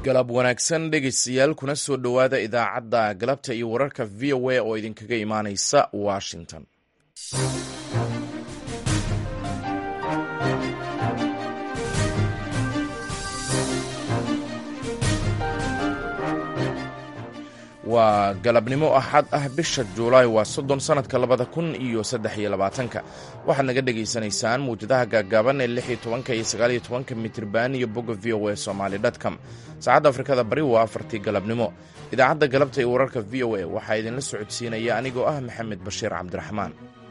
galab wanaagsan dhegaystayaal kuna soo dhowaada idaacadda galabta iyo wararka v o a oo idinkaga imaanaysa washington waa galabnimo axad ah bisha juulaay waa soddon sannadka labada kun iyo saddex iyo labaatanka waxaad naga dhegaysanaysaan muwjadaha gaaggaaban ee lix iyo tobanka iyo sagaal iyo tobanka mitriban iyo bogga v o a somaali dtcom saacadda afrikada bari waa afartii galabnimo idaacadda galabta iyo wararka v o a waxaa idinla socodsiinaya anigoo ah maxamed bashiir cabdiraxmaan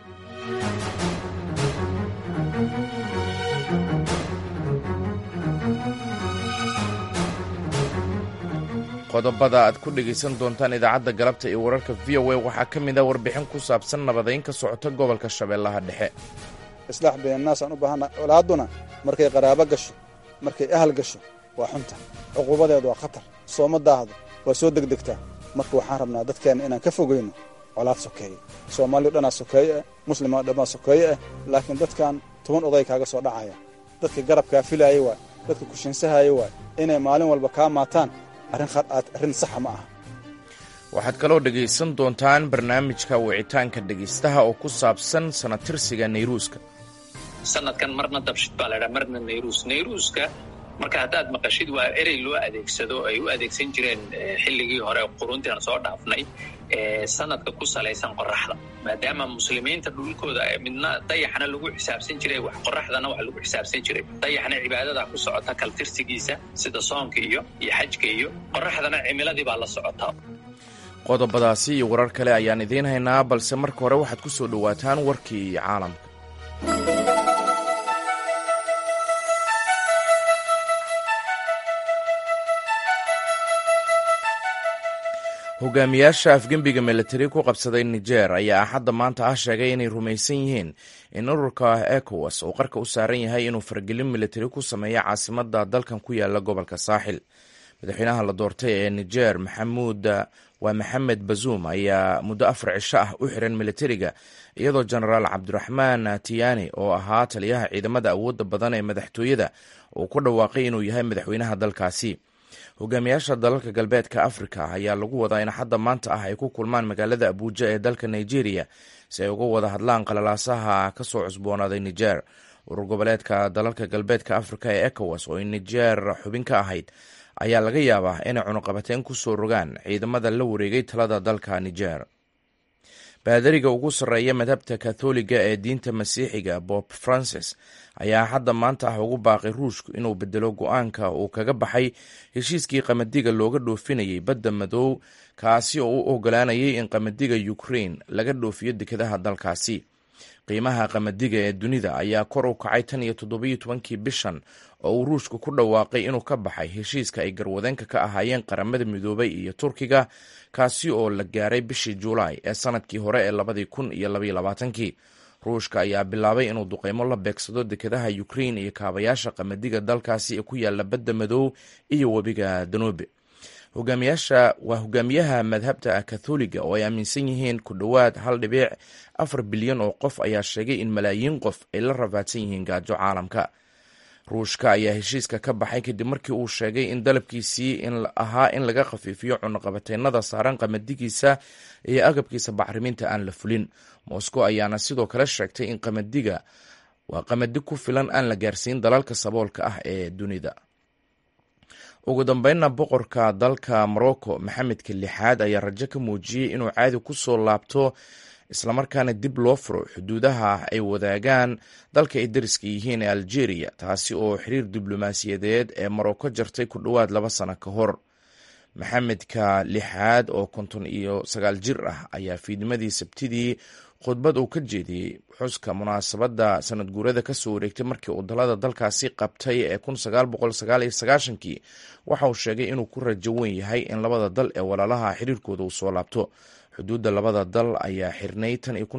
qodobada aad ku dhegaysan doontaan idaacadda galabta iyo wararka v o a waxaa ka mid a warbixin ku saabsan nabadayn ka socota gobolka shabeellaha dhexe islaax beennaasaan u baahanna colaadduna markay qaraabo gasho markay ahal gasho waa xunta cuquubadeedu waa khatar sooma daahdo waa soo degdegtaa marka waxaan rabnaa dadkeenna inaan ka fogayno colaad sokeeye soomaaliya dhanaa sokeeye ah muslimaa dhammaa sokeeye ah laakiin dadkan toban oday kaaga soo dhacaya dadka garabkaa filaaya waay dadka kushinsahaya waay inay maalin walba kaa maataan arrin saxa ma aha waxaad kaloo dhegaysan doontaan barnaamijka wicitaanka dhegaystaha oo ku saabsan sanatirsiga nayruuska sanadkan marna dabshid baa laydhaha marna nayruus nayruuska marka haddaad maqashid waa erey loo adeegsado ay u adeegsan jireen xilligii hore quruntian soo dhaafnay sanadka ku salaysan qoraxda maadaama muslimiinta dhulkooda midna dayaxna lagu xisaabsan jiray wax qoraxdana wax lagu xisaabsan jiray dayaxna cibaadada ku socota kaltirsigiisa sida soonka iyo iyo xajka iyo qoraxdana cimiladii baa la socotaa qodobadaasi iyo warar kale ayaan idiin haynaa balse marka hore waxaad ku soo dhowaataan warkii caalamka hogaamiyaasha afgembiga milatari ku qabsaday niger ayaa axadda maanta ah sheegay inay rumaysan yihiin in ururka ecowas uu qarka u saaran yahay inuu faragelin milatari ku sameeyo caasimada dalkan ku yaala gobolka saaxil madaxweynaha la doortay ee niger maxamuud waa maxamed bazuum ayaa muddo afar cisho ah u xiran milatariga iyadoo jenaraal cabdiraxmaan tiyani oo ahaa taliyaha ciidamada awoodda badan ee madaxtooyada uu ku dhawaaqay inuu yahay madaxweynaha dalkaasi hogaamiyaasha dalalka galbeedka afrika ayaa lagu wadaa in xadda maanta ah ay ku kulmaan magaalada abuuja ee dalka nigeria si ay uga wada hadlaan qalalaasaha ka soo cusboonaaday niger urur goboleedka dalalka galbeedka afrika ee ecowas oo niger xubin ka ahayd ayaa laga yaabaa inay cunuqabateen ku soo rogaan ciidamada la wareegay talada dalka niger baadariga ugu sarreeya madhabta katholiga ee diinta masiixiga bob francis ayaa hadda maanta ah ugu baaqay ruushku inuu bedelo go-aanka uu kaga baxay heshiiskii qamadiga looga dhoofinayay badda madow kaasi oo u ogolaanayay in qamadiga ukrain laga dhoofiyo dekedaha dalkaasi qiimaha qamadiga ee dunida ayaa kor u kacay tan iyo toddobiyo tobankii bishan oo uu ruushku ku dhawaaqay inuu ka baxay heshiiska ay garwadeenka ka ahaayeen qaramada midoobay iyo turkiga kaasi oo la gaaray bishii juulaay ee sanadkii hore ee labadii kun iyo labaiyo labaatankii ruushka ayaa bilaabay inuu duqeymo la beegsado dekedaha ukrain iyo kaabayaasha qamadiga dalkaasi ee ku yaala badda madow iyo webiga danube hogaamiyaasha waa hogaamiyaha madhabta katholiga oo ay aaminsan yihiin ku dhowaad hal dhibic afar bilyan oo qof ayaa sheegay in malaayiin qof ay la rafaadsan yihiin gaajo caalamka ruushka ayaa heshiiska ka baxay kadib markii uu sheegay in dalabkiisii in ahaa in laga khafiifiyo cunuqabateynada saaran qamadigiisa iyo agabkiisa bacriminta aan la fulin moscow ayaana sidoo kale sheegtay in qamadiga waa qamadi ku filan aan la gaarsiin dalalka saboolka ah ee dunida ugu dambeynna boqorka dalka morocco maxamedka lixaad ayaa rajo ka muujiyey inuu caadi ku soo laabto islamarkaana dib loo furo xuduudaha ay wadaagaan dalka ay dariska yihiin ee algeria taasi oo xiriir diblomaasiyadeed ee morocco jartay ku dhowaad laba sano ka hor maxamedka lixaad oo konton iyo sagaal jir ah ayaa fiidnimadii sabtidii khudbad uu ka jeediyey xuska munaasabadda sanad guurada kasoo wareegtay markii uu dalada dalkaasi qabtay ee kii waxa uu sheegay inuu ku rajo weyn yahay in labada dal ee walaalaha xiriirkooda uu soo laabto xuduudda labada dal ayaa xirnay tan iyo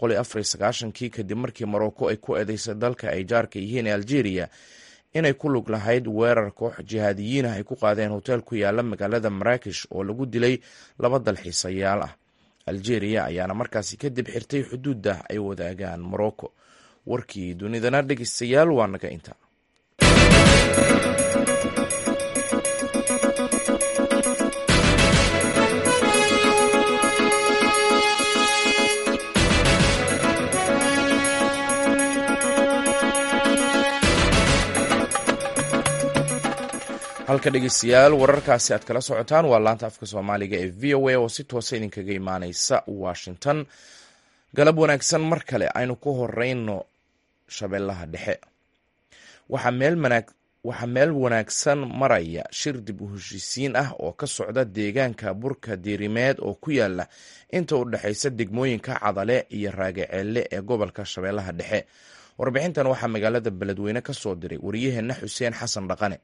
kii kadib markii morocco ay ku eedeysay dalka ay jaarka yihiin ee algeria inay ku lug lahayd weerar koox jihaadiyiinah ay ku qaadeen hoteel ku yaala magaalada maraakish oo lagu dilay laba dalxiisayaal ah algeria ayaana markaasi kadib xirtay xuduudda ay wadaagaan morocco warkii dunidana dhegeystayaal waa naga inta halka dhegeystayaal wararkaasi aad kala socotaan waa laanta afka soomaaliga ee v o a oo si toosa idinkaga imaaneysa washington galab wanaagsan mar kale aynu ku horeyno shabeellaha dhexe waxaa meel wanaagsan maraya shir dib u heshiisiin ah oo ka socda deegaanka burka diirimeed oo ku yaala inta u dhexeysa degmooyinka cadale iyo raagaceelle ee gobolka shabeellaha dhexe warbixintan waxaa magaalada beledweyne ka soo diray wariyaheenna xuseen xasan dhaqane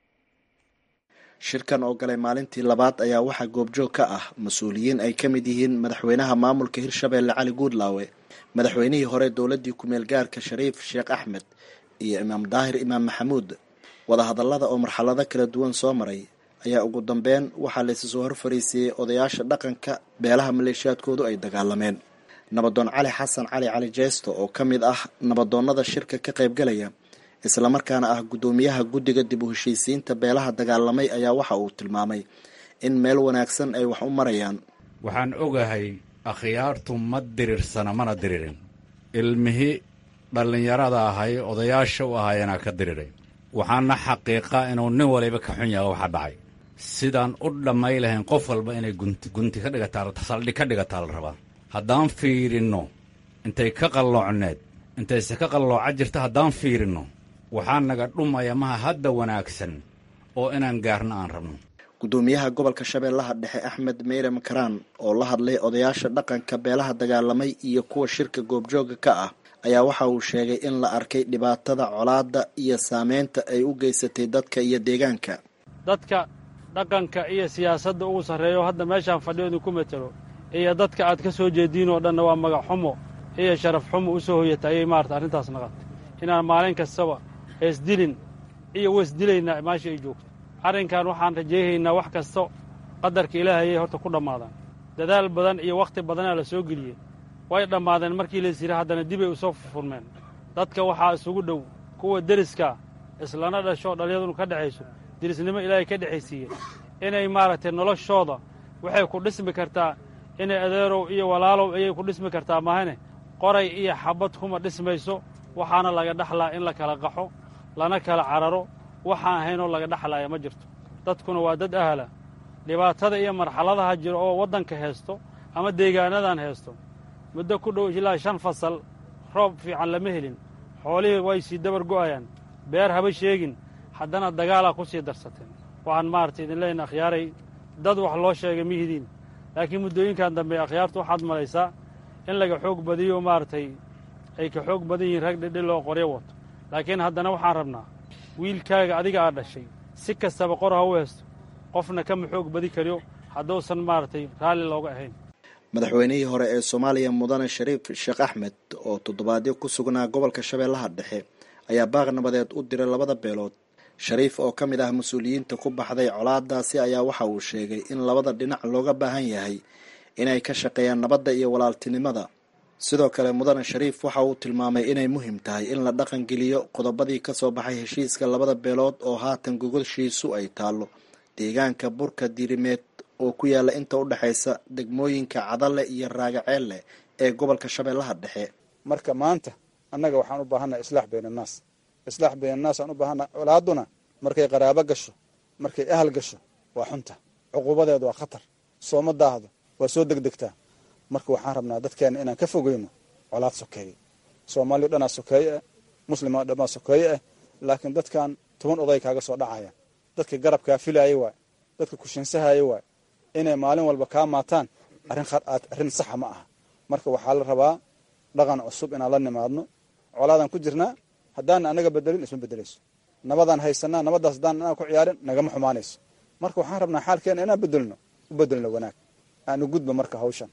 shirkan oo galay maalintii labaad ayaa waxaa goobjoog ka ah mas-uuliyiin ay ka mid yihiin madaxweynaha maamulka hirshabeelle cali guudlaawe madaxweynihii hore dowladdii ku-meel gaarka shariif sheekh axmed iyo imaam daahir imaam maxamuud wadahadallada oo marxalado kala duwan soo maray ayaa ugu dambeyn waxaa laysu soo hor fariisiiyey odayaasha dhaqanka beelaha maleeshiyaadkoodu ay dagaalameen nabadoon cali xasan cali cali jeesto oo ka mid ah nabadoonnada shirka ka qaybgalaya islamarkaana ah guddoomiyaha guddiga dib u heshiisiinta beelaha dagaalamay ayaa waxa uu tilmaamay in meel wanaagsan ay wax u marayaan waxaan ogahay akhyaartu ma diriirsana mana diriirin ilmihii dhallinyarada ahay odayaasha u ahaayanaa ka diriiray waxaana xaqiiqa inuu nin waliba ka xun yaha waxa dhacay sidaan u dhammay lahayn qof walba inay gunti gunti ka dhigataa saldhig ka dhigataa la rabaa haddaan fiirinno intay ka qalloocneed intayse ka qallooca jirta haddaan fiirinno waxaa naga dhumaya maha hadda wanaagsan oo inaan gaarno aan rabno guddoomiyaha gobolka shabeellaha dhexe axmed meyre makaraan oo la hadlay odayaasha dhaqanka beelaha dagaalamay iyo kuwa shirka goobjooga ka ah ayaa waxa uu sheegay in la arkay dhibaatada colaadda iyo saameynta ay u geysatay dadka iyo deegaanka dadka dhaqanka iyo siyaasadda ugu sarreeyo hadda meeshaan fadhiyo idinku matelo iyo dadka aad ka soo jeediin oo dhanna waa magac xumo iyo sharaf xumo u soo hoyata ayay maarata arrintaas naqatay inaan maalin kastaba heesdilin iyo weesdilaynaa meesha ay joogto arrinkan waxaan rajayhaynaa wax kasto qadarka ilaahayay horta ku dhammaadaan dadaal badan iyo wakhti badanaa la soo geliyey way dhammaadeen markii laysyihi haddana dibay u soo furmeen dadka waxaa isugu dhow kuwa deriska islana dhasho dhallinyadunu ka dhexayso derisnimo ilaahay ka dhexaysiiye inay maaragtay noloshooda waxay ku dhismi kartaa inay adeerow iyo walaalow ayay ku dhismi kartaa mahane qoray iyo xabbad kuma dhismayso waxaana laga dhexlaa in la kala qaxo lana kala cararo waxaan ahaynoo laga dhexlaaya ma jirto dadkuna waa dad ahala dhibaatada iyo marxaladaha jiro oo waddanka heesto ama deegaanadan heesto muddo ku dhow ilaa shan fasal roob fiican lama helin xoolihii way sii dabar go'ayaan beer haba sheegin haddana dagaalaa ku sii darsateen waxaan maaragtay idin leeyahin akhyaaray dad wax loo sheegay mihidiin laakiin muddooyinkan dambe akhyaartu waxaad malaysaa in laga xoog badiyo maaragtay ay ka xoog badan yihiin rag dhidhil oo qoryo wato laakiin haddana waxaan rabnaa wiilkaaga adiga aad dhashay si kastaba qor ha u heesto qofna kama xoog badi kariyo hadduusan maaragtay raalli looga ahayn madaxweynihii hore ee soomaaliya mudane shariif sheekh axmed oo toddobaadyo ku sugnaa gobolka shabeellaha dhexe ayaa baaq nabadeed u diray labada beelood shariif oo ka mid ah mas-uuliyiinta ku baxday colaadaasi ayaa waxa uu sheegay in labada dhinac looga baahan yahay inay ka shaqeeyaan nabadda iyo walaaltinimada sidoo kale mudane shariif waxa uu tilmaamay inay muhiim tahay in la dhaqangeliyo qodobadii ka soo baxay heshiiska labada beelood oo haatan gogoshiisu ay taallo deegaanka burka diirimeed oo ku yaalla inta u dhexaysa degmooyinka cadale iyo raagaceelle ee gobolka shabeellaha dhexe marka maanta annaga waxaan u baahannaha islaax bayn annaas islaax bayn annaas aan u baahannaha colaaduna markay qaraabo gasho markay ahal gasho waa xunta cuquubadeedu waa khatar sooma daahdo waa soo degdegtaa marka waxaan rabnaa dadkeenna inaan ka fogeyno colaad sokeeye soomaaliya dhanaa sokeeye ah muslima dhanaa sokeeye ah laakiin dadkan toban oday kaaga soo dhacaya dadka garabkaa filaaya waay dadka kushinsahaya waay inay maalin walba kaa maataan arrin saxa ma aha marka waxaa la rabaa dhaqan cusub inaan la nimaadno colaadaan ku jirnaa haddaan anaga bedelin isma bedelayso nabadaan haysanaa nabadaas haddaan anaa ku ciyaarin nagama xumaanayso marka waxaan rabnaa xaalkeena inaan bedelno u bedelno wanaag aanu gudba marka hawshan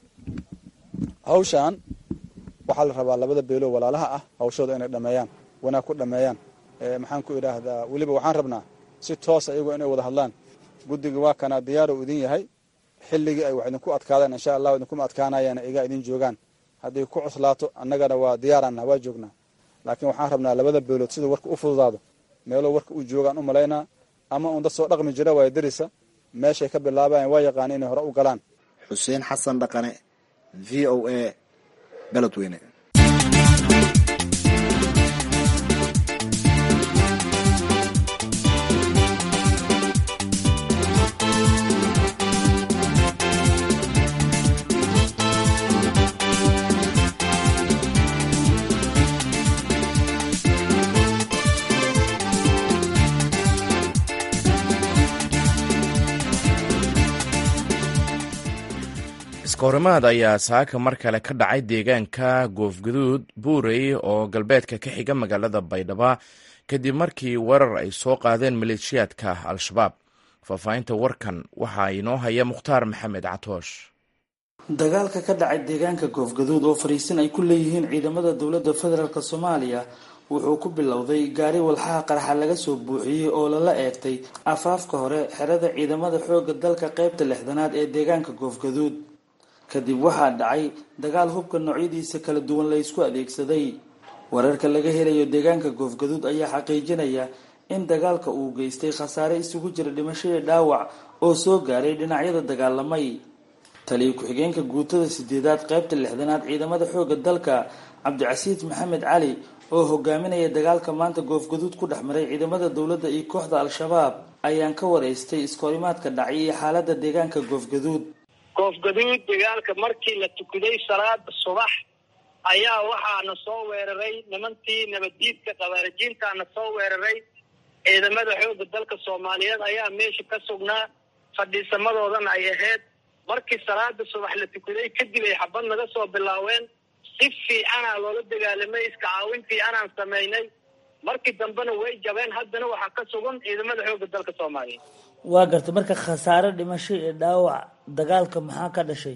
hawshan waxaa la rabaa labada beelo walaalaha ah hawshooda inay dhameeyaan wanaag ku dhameeyaan maxaan ku idhaahdaa weliba waxaan rabnaa si toosa iyagoo inay wada hadlaan guddiga waa kanaa diyaaro idin yahay xilligii ay wax idinku adkaadaan insha allahu idinkuma adkaanayaan igaa idin joogaan hadday ku cuslaato annagana waa diyaaraanah waa joognaa laakiin waxaan rabnaa labada beelood sida warka u fududaado meeloo warka u joogaan u malaynaa ama uun dad soo dhaqmi jira waaya derisa meeshay ka bilaabayan waa yaqaana inay hore u galaan xuseen xasan dhaqane v o a beledweyne iskahorimaad ayaa saaka mar kale ka dhacay deegaanka goofgaduud buurey oo galbeedka ka xiga magaalada baydhaba kadib markii weerar ay soo qaadeen maleeshiyaadka al-shabaab faahfaahinta warkan waxaa inoo haya mukhtaar maxamed catoosh dagaalka ka dhacay deegaanka goofgaduud oo fariisin ay ku leeyihiin ciidamada dowladda federaalk soomaaliya wuxuu ku bilowday gaari walxaha qarxa laga soo buuxiyey oo lala eegtay afaafka hore xerada ciidamada xoogga dalka qeybta lixdanaad ee deegaanka goofgaduud kadib waxaa dhacay dagaal hubka noocyadiisa kala duwan la ysku adeegsaday wararka laga helayo deegaanka goofgaduud ayaa xaqiijinaya in dagaalka uu geystay khasaare isugu jira dhimasho iyo dhaawac oo soo gaaray dhinacyada dagaalamay taliyo ku-xigeenka guutada sideedaad qeybta lixdanaad ciidamada xoogga dalka cabdicasiid maxamed cali oo hogaaminaya dagaalka maanta goofgaduud ku dhex maray ciidamada dowladda iyo kooxda al-shabaab ayaan ka waraystay iskoorimaadka dhacay iyo xaalada deegaanka goofgaduud goofgaduud dagaalka markii la tukaday salaada subax ayaa waxaana soo weeraray nimantii nabaddiidka qabaarajiintaana soo weeraray ciidamada xoogga dalka soomaaliyeed ayaa meesha ka sugnaa fadhiisamadoodana ay ahayd markii salaada subax la tukaday kadib ay xabad naga soo bilaaween si fiicanaa loola dagaalamay iska caawin fiicanaan samaynay markii dambena way jabeen haddana waxaa ka sugan ciidamada xoogga dalka soomaaliyeed waa gartay marka khasaare dhimasho iyo dhaawac dagaalka maxaa ka dhashay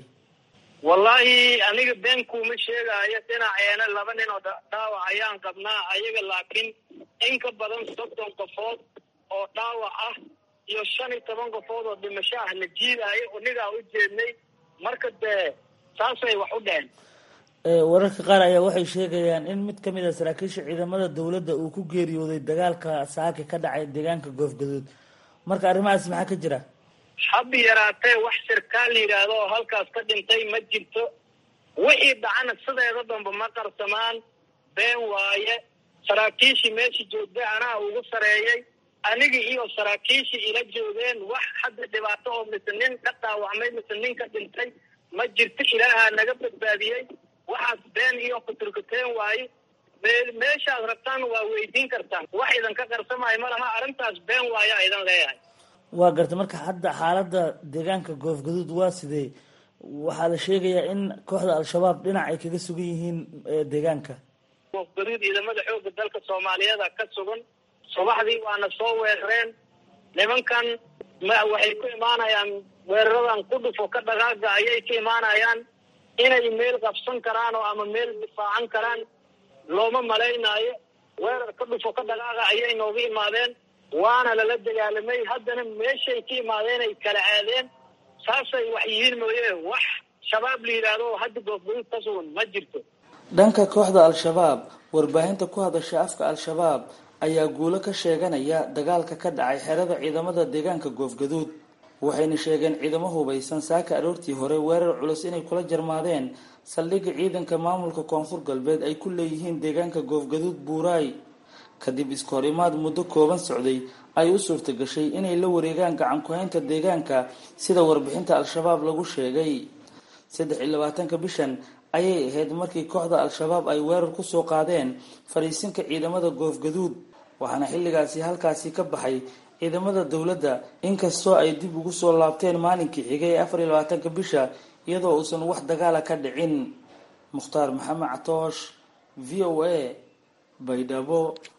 wallaahi aniga been kuuma sheegaayo dhinaceena laba nin oo dhaawac ayaan qabnaa ayaga laakiin in ka badan soddon qofood oo dhaawac ah iyo shan iyo toban qofood oo dhimasho ah la jiidaayo anigaa u jeednay marka dee saasay wax u dheheen wararka qaar ayaa waxay sheegayaan in mid kamid a saraakiisha ciidamada dowladda uu ku geeriyooday dagaalka saaki ka dhacay deegaanka goofgaduud marka arrimahaas maxaa ka jira hab yaraatee wax sirkaal la yidhaahdo oo halkaas ka dhintay ma jirto wixii dhacana sideeda dhanba ma qarsamaan been waaye saraakiishii meesha joogtay anaa ugu sareeyay anigi iyo saraakiishii ila joogeen wax hadda dhibaato oo mise nin ka dhaawacmay mise nin ka dhintay ma jirto ilaahaa naga badbaadiyey waxaas been iyo kuturkuteen waaye meeshaad rabtaan waa weydiin kartaan wax idanka qarsamaayo ma laha arrintaas been waayaa idan leeyahay waa gartay marka hadda xaalada deegaanka goofgaduud waa sidee waxaa la sheegayaa in kooxda al-shabaab dhinac ay kaga sugan yihiin deegaanka goofgaduud ciidamada xoogga dalka soomaaliyeeda ka sugan subaxdii waana soo weerareen nimankan waxay ku imaanayaan weeraradan ku dhufo ka dhaqaaga ayay ka imaanayaan inay meel qabsan karaan oo ama meel difaacan karaan looma malaynaayo weerar ka dhufo ka dhaqaaqa ayay nooga imaadeen waana lala dagaalamay haddana meeshay ka imaadeen ay kala aadeen saasay wax yihiin mooye wax shabaab la yidhaahdo oo hadda goofgaduud ka sugan ma jirto dhanka kooxda al-shabaab warbaahinta ku hadasha afka al-shabaab ayaa guulo ka sheeganaya dagaalka ka dhacay xerada ciidamada deegaanka goofgaduud waxayna sheegeen ciidamo hubaysan saaka aroortii hore weerar culus inay kula jarmaadeen saldhigga ciidanka maamulka koonfur galbeed ay ku leeyihiin deegaanka goofgaduud buuraay kadib iskahorimaad muddo kooban socday ay u suurta gashay inay la wareegaan gacan ku-haynta deegaanka sida warbixinta al-shabaab lagu sheegay saddex iyo labaatanka bishan ayay ahayd markii kooxda al-shabaab ay weerar kusoo qaadeen fadhiisinka ciidamada goofgaduud waxaana xilligaasi halkaasi ka baxay ciidamada dowladda inkastoo ay dib ugu soo laabteen maalinkii xigay ee afar iyo labaatanka bisha iyadoo uusan wax dagaala ka dhicin mukhtaar maxamed catoosh v o a baydhabo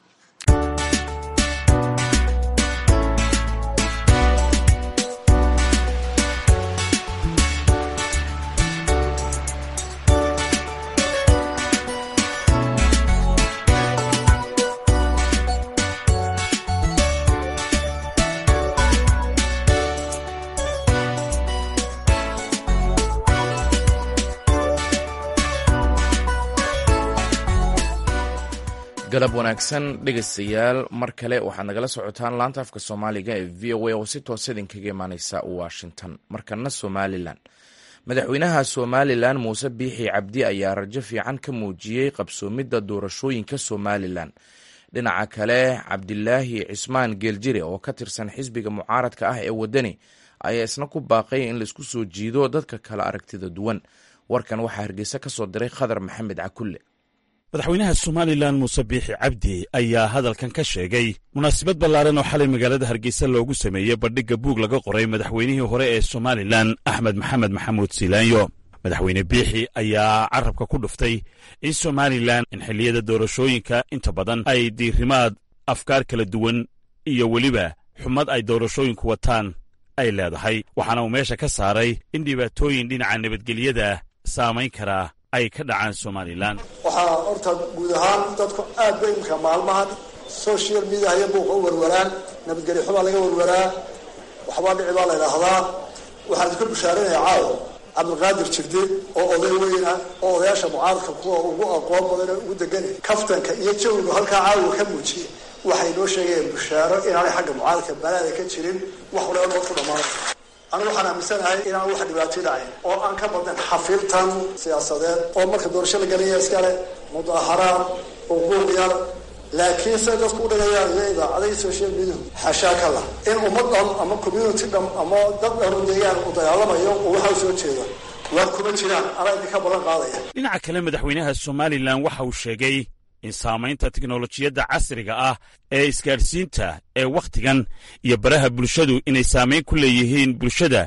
galab wanaagsan dhegaystayaal mar kale waxaad nagala socotaan laanta afka soomaaliga ee v o a oo si toosa idinkaga imaaneysa washington markana somalilan madaxweynaha somalilan muuse biixi cabdi ayaa rajo fiican ka muujiyey qabsoomidda doorashooyinka somalilan dhinaca kale cabdilaahi cismaan geeljire oo ka tirsan xisbiga mucaaradka ah ee waddani ayaa isna ku baaqay in laisku soo jiido dadka kale aragtida duwan warkan waxaa hargeysa ka soo diray khadar maxamed cakulle madaxweynaha somalilan muuse biixi cabdi ayaa hadalkan ka sheegay munaasabad ballaaran oo xalay magaalada hargeysa loogu sameeyey bandhigga buug laga qoray madaxweynihii hore ee somalilan axmed maxamed maxamuud siilaanyo madaxweyne biixi ayaa carabka ku dhuftay in somalilan in xilliyada doorashooyinka inta badan ay diirimaad afkaar kala duwan iyo weliba xumad ay doorashooyinku wataan ay leedahay waxaana uu meesha ka saaray in dhibaatooyin dhinaca nabadgelyada saamayn karaa ay ka dhacaan somalilan waxaa horta guud ahaan dadku aad ba imika maalmahan social media iyo buuqa u warwaraan nabadgelyo xubaa laga warwaraa waxbaa dhici baa la idhaahdaa waxaan idinku bishaarinaya caawa cabdilqaadir jirde oo oday weyna oo odayaasha mucaaradka kuwa ugu aqoon badan oo ugu degan kaftanka iyo jawigu halkaa caawa ka muujiye waxay noo sheegayeen bishaaro inaanay xagga mucaaradka balaada ka jirin wax walaba nood ku dhammaanay anigu waxaan aaminsanahay inaan wax dhibaato dhacayn oo aan ka badnayn xafiiltan siyaasadeed oo marka doorasho la gelaya iskale mudaaharaad uquuq yar laakiin say dadku u dhigayaan iyo idaacada iyo social media xashaa ka lah in ummad dhan ama community dhan ama dad dhanu deegaan u dagaalamayo oo waxa u soo jeeda waa kuma jiraan anaa idinka ballan qaadaya dhinaca kale madaxweynaha somalilan waxa uu sheegay in saamaynta tiknolojiyadda casriga ah ee isgaadhsiinta ee wakhtigan iyo baraha bulshadu inay saamayn ku leeyihiin bulshada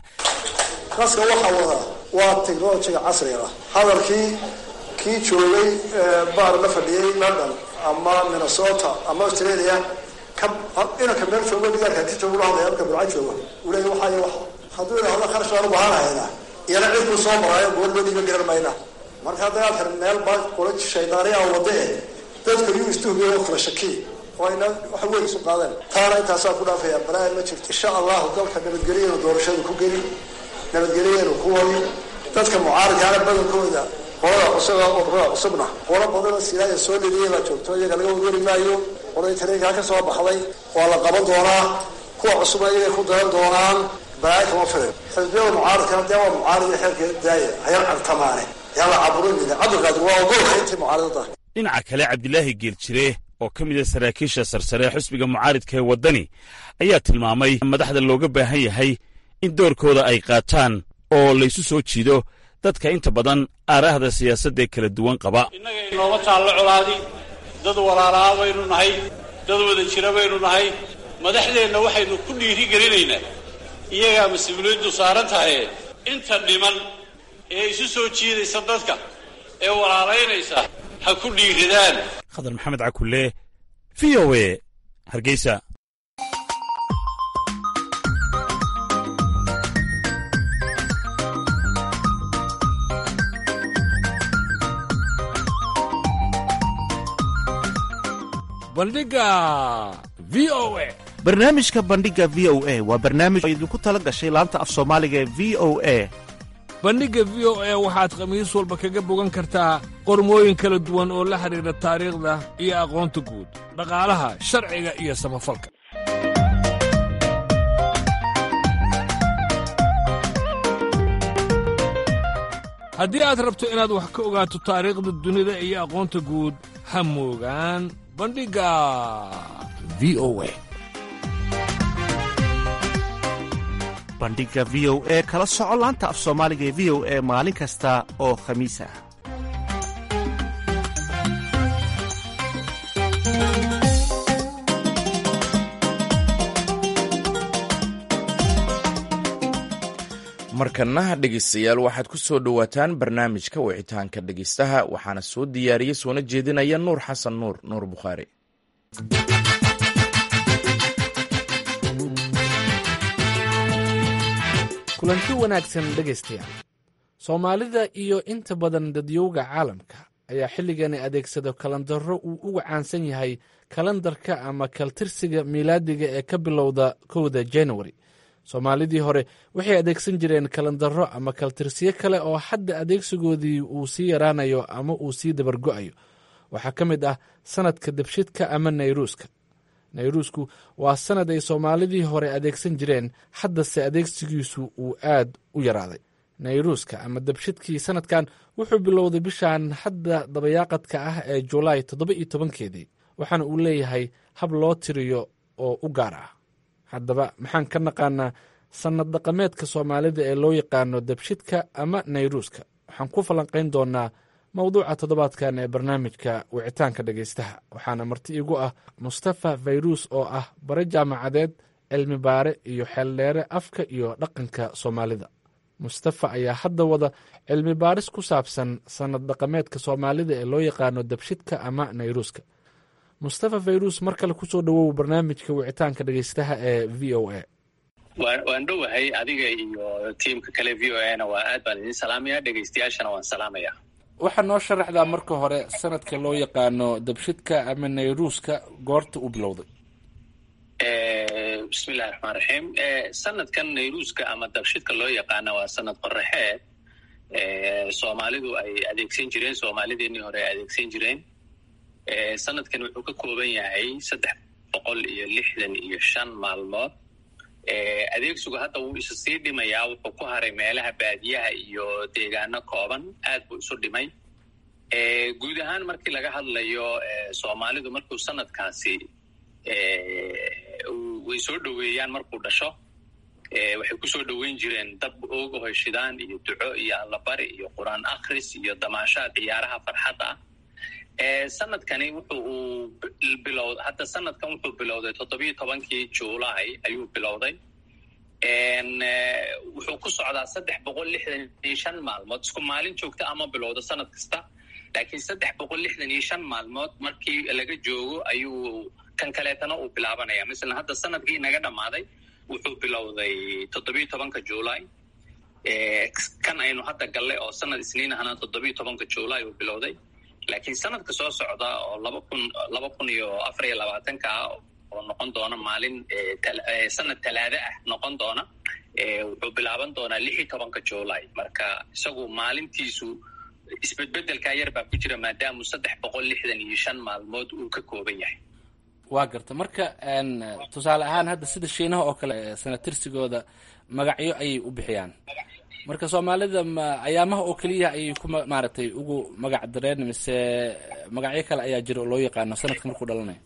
kaska waxaa wadaa waa technolojiga casriga ah hadalkii kii joogay baar la fadhiyey london ama minnesota ama australia ka inanka meel joogo digaarka ka joogo lahadlaya halka burca jooga uu leeya waxaayo wax hadduu idhahdo kharash baan u baahanahaynaa iyana cidkuu soo maraayo goolbadiiba garan mayna marka dagaalkan meel ba kula shaydaaniyaa wada eh dadka yuu istuhbiya oo kala shakiy oo ayna waxa weyn isu qaadeen taana intaasaa ku dhaafaya balaayan ma jirto insha allahu dalka nabadgelyanu doorashadu ku geli nabadgelyanu ku wadi dadka mucaaradkaana badankooda qolada cusub ururada cusubna qolo badanoo silaaya soo leliyay baa joogto iyaga laga wadwari maayo qolada tareenkaa ka soo baxday waa la qaban doonaa kuwa cusubna iyagay ku dayan doonaan balaayo kama filan xisbiyada mucaaradkana dee waa mucaarad xeerka daaya hayar cartamaane yaa la caburinina cabdilqaadir waa ogolka intii mucaaradada dhinaca kale cabdilaahi geeljire oo ka mid a saraakiisha sarsare ee xusbiga mucaaridka ee waddani ayaa tilmaamay madaxda looga baahan yahay in doorkooda ay qaataan oo laysu soo jiido dadka inta badan aaraahda siyaasadda ee kala duwan qaba innaga inooma taallo colaadi dad walaalaa baynu nahay dad wada jira baynu nahay madaxdeenna waxaynu ku dhiiri gelinaynaa iyagaa mas-uuliyaddu saaran tahaye inta dhiman ee isu soo jiidaysa dadka ee walaalaynaysa ha ku dhiiridaan khadar maxamed cakulle v o e hargeysa bandhiga v o e barnaamijka bandhiga v o e waa barnaamij oo idinku tala gashay laanta af soomaaliga ee v o e bandhigga v o e waxaad khamiis walba kaga bogan kartaa qormooyin kala duwan oo la xidhiidha taariikhda iyo aqoonta guud dhaqaalaha sharciga iyo samafalka haddii aad rabto inaad wax ka ogaato taariikhda dunida iyo aqoonta guud ha moogaan bandhigga v o e bandhiga v o e kala soco laanta af soomaaliga ee v o e maalin kasta oo khamiis ah markana dhegaystayaal waxaad ku soo dhowaataan barnaamijka wicitaanka dhegaystaha waxaana soo diyaariyey soona jeedinaya nuur xasan nuur nuur bukhaari kulanti wanaagsan dhegaystayaal soomaalida iyo inta badan dadyowga caalamka ayaa xilligani adeegsada kalandaro uu uga caansan yahay kalandarka ama kaltirsiga miilaadiga ee ka bilowda kowda januari soomaalidii hore waxay adeegsan jireen kalandaro ama kaltirsiyo kale oo hadda adeegsigoodii uu sii yaraanayo ama uu sii dabargo'ayo waxaa ka mid ah sanadka debshidka ama nayruuska nayruusku waa sanad ay soomaalidii hore adeegsan jireen haddase adeegsigiisu uu aad u yaraaday nayruuska ama debshidkii sanadkan wuxuu bilowday bishan hadda dabayaaqadka ah ee julaay toddoba iyo tobankeedii waxaana uu leeyahay hab loo tiriyo oo u gaar ah haddaba maxaan ka naqaanaa sannad dhaqameedka soomaalida ee loo yaqaano debshidka ama nayruuska waxaan ku falanqayn doonaa mowduuca toddobaadkan ee barnaamijka wicitaanka dhegaystaha waxaana marti igu ah mustafa fayruus oo ah bare jaamacadeed cilmi baare iyo xeeldheere afka iyo dhaqanka soomaalida mustafa ayaa hadda wada cilmi baaris ku saabsan sanad dhaqameedka soomaalida ee loo yaqaano dabshidka ama nayruuska mustafa fayrus mar kale kusoo dhawow barnaamijka wicitaanka dhegeystaha ee v o a waan dhowahay adiga iyo tiimka kale v o a na waa aad baan idin salaamaya dhegeystayaashana waan salaamaya waxaa noo sharaxdaa marka hore sanadka loo yaqaano dabshidka ama nayruuska goorta u bilowday bismillahi raxmaan raxiim sanadkan nayruuska ama dabshidka loo yaqaana waa sanad qoraxeed soomaalidu ay adeegsan jireen soomaalideenii hore ay adeegsan jireen sanadkan wuxuu ka kooban yahay saddex boqol iyo lixdan iyo shan maalmood adeegsigu hadda wuu isa sii dhimayaa wuxuu ku haray meelaha baadiyaha iyo deegaano kooban aad buu isu dhimay guud ahaan markii laga hadlayo soomaalidu markuu sanadkaasi way soo dhoweeyaan markuu dhasho waxay kusoo dhoweyn jireen dab ooga hoyshidaan iyo duco iyo allabari iyo qur-aan akhris iyo damaashaad ciyaaraha farxadda ah sanadkani wuxuu uu bilow hadda sanadkan wuxuu bilowday toddobiyo tobankii juulaay ayuu bilowday wuxuu ku socdaa saddex boqol lixdan iyo shan maalmood isku maalin joogta ama bilowdo sanad kasta laakiin saddex boqol lixdan iyo shan maalmood markii laga joogo ayuu kan kaleetana uu bilaabanaya masalan hadda sanadkii naga dhammaaday wuxuu bilowday toddobiyo tobanka juulaay kan aynu hadda galle oo sanad isniin ahna toddobiyo tobanka juulaay uu bilowday laakiin sanadka soo socda oo laba kun laba kun iyo afar iyo labaatanka ah oo noqon doona maalin sanad talaado ah noqon doona wuxuu bilaaban doonaa lix iyo tobanka juulaay marka isagu maalintiisu isbedbedelkaa yar baa ku jira maadaamu saddex boqol lixdan iyo shan maalmood uu ka kooban yahay waa garta marka tusaale ahaan hadda sida shiinaha oo kale sanatirsigooda magacyo ayay u bixiyaan marka soomaalida ma ayaamaha oo keliya ayay ku maaragtay ugu magac dareen mise magacyo kale ayaa jira oo loo yaqaano sanadka markuu dhalanayo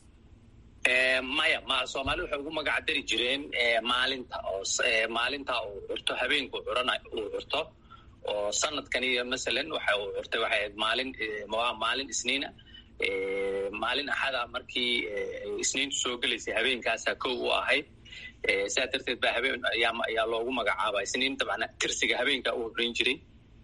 maya ma soomaalida waxay ugu magac dari jireen maalinta oo maalinta uu curto habeenku curana uu curto oo sanadkani masalan waxa uu curtay waxay ahayd maalin waa maalin isniina maalin axada markii isniintu soo gelaysay habeenkaasaa kow u ahayd sidaa darteed baa habeen ayaa loogu magacaaba isniin dabcan tirsiga habeenka u horreyn jiray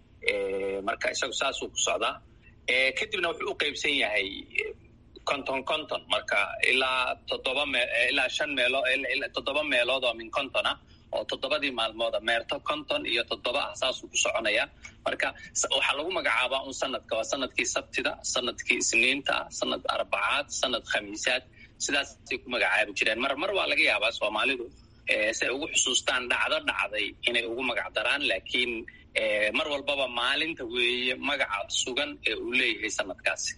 marka isagu saasuu ku socdaa kadibna wuxuu u qeybsan yahay conton conton marka ilaa toddoba me ilaa shan meelo toddoba meelood oo min conton ah oo toddobadii maalmooda meerto conton iyo toddoba ah saasuu ku soconaya marka waxaa lagu magacaabaa un sanadka waa sanadkii sabtida sanadkii isniinta sanad arbacaad sanad khamiisaad sidaasay ku magacaabi jireen mar mar waa laga yaabaa soomaalidu si ay ugu xusuustaan dhacdo dhacday inay ugu magac daraan laakiin mar walbaba maalinta weeye magaca sugan ee uu leeyahay sanadkaasi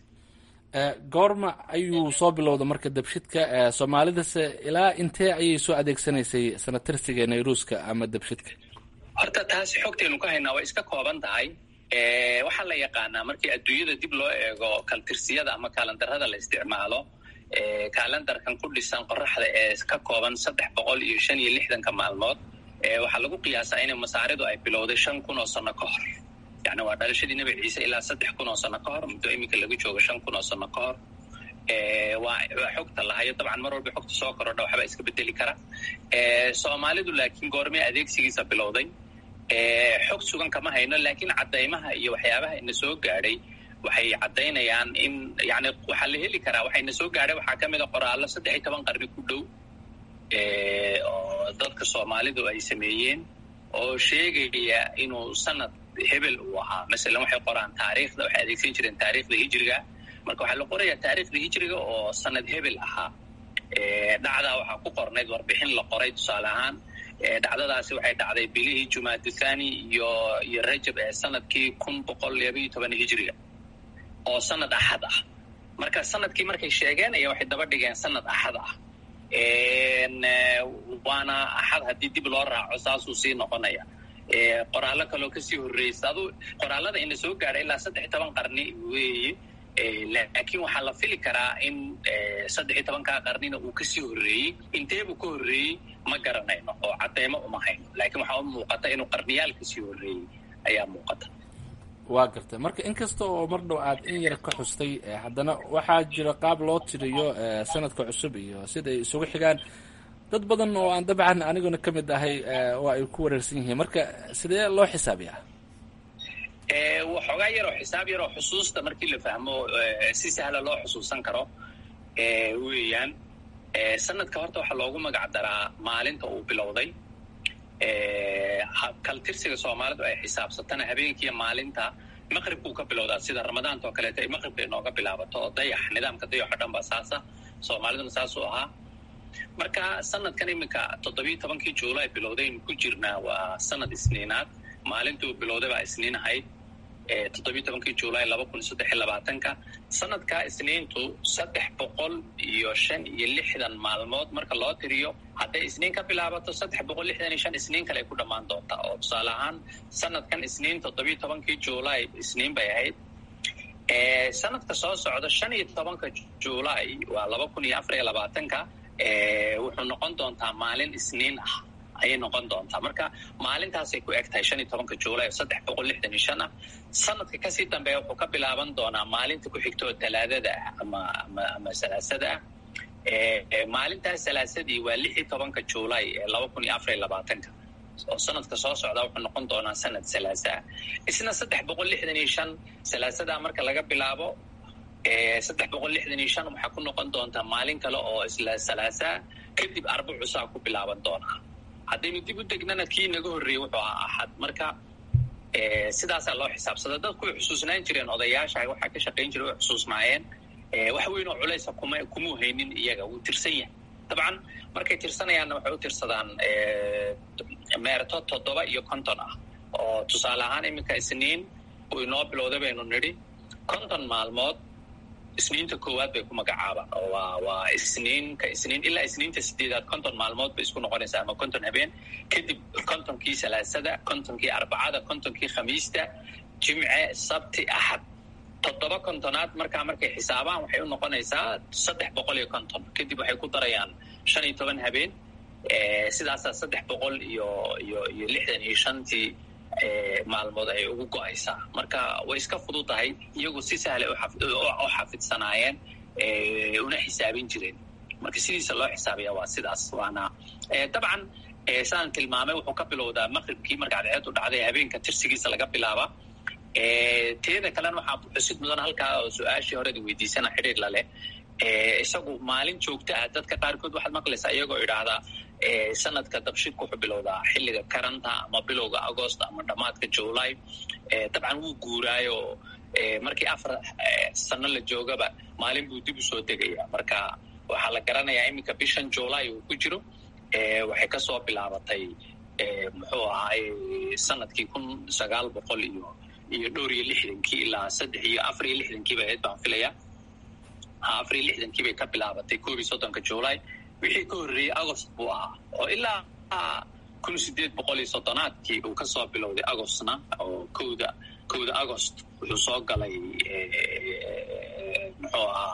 goorma ayuu soo bilowda marka dabshidka soomaalidase ilaa intee ayay soo adeegsanaysay sanatirsiga nayruuska ama dabshidka horta taasi xogtaynu ka haynaa way iska kooban tahay waxaa la yaqaanaa markii adduunyada dib loo eego kaltirsiyada ama kaalandarada la isticmaalo kaalandarkan ku dhisan qoraxda ee ka kooban saddex boqol iyo shan iyo lixdanka maalmood waxaa lagu qiyaasaa in masaaridu ay bilowday shan kun oo sano ka hor yani waa dhalashadii nebi ciise ilaa saddex kun oo sano ka hor muddo iminka laga joogo shan kun oo sano ka hor waa waa xogta lahayo dabcan mar walba xogta soo korodha waxbaa iska bedeli kara soomaalidu laakiin goormee adeegsigiisa bilowday xog sugan kama hayno laakiin caddaymaha iyo waxyaabaha ina soo gaadhay waxay caddaynayaan in yani waxaa la heli karaa waxayna soo gaadhay waxaa ka mid a qoraallo saddex iyo toban qarni ku dhow oo dadka soomaalidu ay sameeyeen oo sheegaya inuu sanad hebel uu ahaa masalan waxay qoraan taariikhda waxay adeegsan jireen taariikhda hijriga marka waxaa la qorayaa taariikhda hijriga oo sanad hebel ahaa dhacdaa waxaa ku qornayd warbixin la qoray tusaale ahaan dhacdadaasi waxay dhacday bilihii jumaadu thani iyo iyo rajab ee sanadkii kun boqol labaiyo toban hijriga oo sanad axad ah marka sanadkii markay sheegeen ayaa waxay daba dhigeen sanad axad ah waana axad haddii dib loo raaco saasuu sii noqonaya qoraallo kaloo kasii horreysa adu qoraallada ina soo gaadhay ilaa saddex iyo toban qarni weeye laakiin waxaa la fili karaa in saddex iyo tobankaa qarnina uu kasii horreeyey inteebuu ka horreeyey ma garanayno oo cadeymo uma hayno laakiin waxaa u muuqata inuu qarniyaal kasii horreeyey ayaa muuqata waa gartay marka inkasta oo mar dhow aad in yar ka xustay haddana waxaa jira qaab loo tiriyo sanadka cusub iyo sida ay isugu xigaan dad badan oo aan dabcan aniguna ka mid ahay waa ay ku wareersan yihiin marka sidee loo xisaabiyaa waxoogaa yaroo xisaab yaroo xusuusta markii la fahmo si sahla loo xusuusan karo weeyaan sanadka horta waxaa loogu magac daraa maalinta uu bilowday kaltirsiga soomaalidu ay xisaabsatana habeenkiiyo maalinta maqribkuu ka bilowdaa sida ramadaanta oo kaleeto ay maqribka inooga bilaabato oo dayax nidaamka dayaxo dhan ba saasa soomaaliduna saasuu ahaa marka sanadkan iminka toddobiyo tobankii juulay bilowdaynu ku jirnaa waa sanad isniinaad maalintuu bilowday baa isniin ahayd toddobiyo tobankii juulay laba kun saddex iyo labaatanka sanadkaa isniintu saddex boqol iyo shan iyo lixdan maalmood marka loo tiriyo hadday isniin ka bilaabato saddex boqol lixdan iyo shan isniin kale ay ku dhammaan doontaa oo tusaale ahaan sanadkan isniin toddobiyo tobankii juulay isniin bay ahayd sanadka soo socda shan iyo tobanka juulay waa laba kun iyo afar iyo labaatanka wuxuu noqon doontaa maalin isniin ah ayay noqon doontaa marka maalintaasay ku eg tahay shan iyo tobanka juulay oo saddex boqol lixdan iyo shan ah sanadka kasii dambeeya wuxuu ka bilaaban doonaa maalinta ku xigta oo talaadada ah ama ama ama salaasada ah maalintaas salaasadii waa lix iyo tobanka juulay ee laba kun iyo afar iyo labaatanka oo sanadka soo socdaa wuxuu noqon doonaa sanad salaasa ah isna saddex boqol lixdan iyo shan salaasadaa marka laga bilaabo saddex boqol lixdan iyo shan waxaa ku noqon doontaa maalin kale oo isla salaasaa kadib arbacusaa ku bilaaban doonaa haddaynu dib u degnana kii naga horreeyey wuxuu ahaa axad marka sidaasaa loo xisaabsada dadku way xusuusnaan jireen odayaasha waxaa ka shaqayn jira way xusuusnaayeen wax weyn oo culaysa kuma kumuu haynin iyaga wuu tirsan yahay dabcan markay tirsanayaanna waxay u tirsadaan meerto toddoba iyo konton ah oo tusaale ahaan iminka isniin uu inoo bilowday baynu nidhi konton maalmood isniinta koowaad bay ku magacaabaan oo waa waa isniinka isniin ilaa isniinta sideedaad konton maalmood bay isku noqonaysaa ama konton habeen kadib kontonkii salaasada kontonkii arbacada kontonkii khamiista jimce sabti axad toddoba kontonaad markaa markay xisaabaan waxay u noqonaysaa saddex boqol iyo konton kadib waxay ku darayaan shan iyo toban habeen sidaasaa saddex boqol iyo iyo iyo lixdan iyo shantii maalmood ay ugu go-aysaa marka way iska fududahay iyagu si sahlay u xafidsanaayeen una xisaabin jireen marka sidiisa loo xisaabiya waa sidaas waana dabcan saan tilmaamay wuxuu ka bilowdaa maqribkii marka cadceedu dhacday habeenka tirsigiisa laga bilaaba teeda kalena waxaa xusid mudan halkaa oo su-aashii horeda weydiisana xidhiir laleh isagu maalin joogto ah dadka qaarkood waxaad maqlaysaa iyagoo idhaahdaa sanadka dabshidku wuxuu bilowdaa xilliga karanta ama bilowga agost ama dhammaadka july dabcan wuu guuraayo markii afar sano la joogaba maalin buu dib usoo degaya marka waxaa la garanayaa iminka bishan july uu ku jiro waxay kasoo bilaabatay muxuu ahaay sanadkii kun sagaal boqol iyo iyo dhowr iyo lixdankii ilaa saddex iyo afar iyo lixdankiiba ahayd baan filaya afar iyo lixdankii bay ka bilaabatay koob iyo soddonka july wixii ka horreeyey agost buu ahaa oo ilaa kun sideed boqol iyo soddonaadkii uu kasoo bilowday agostna oo kowda kowda agost wuxuu soo galay muxuu ahaa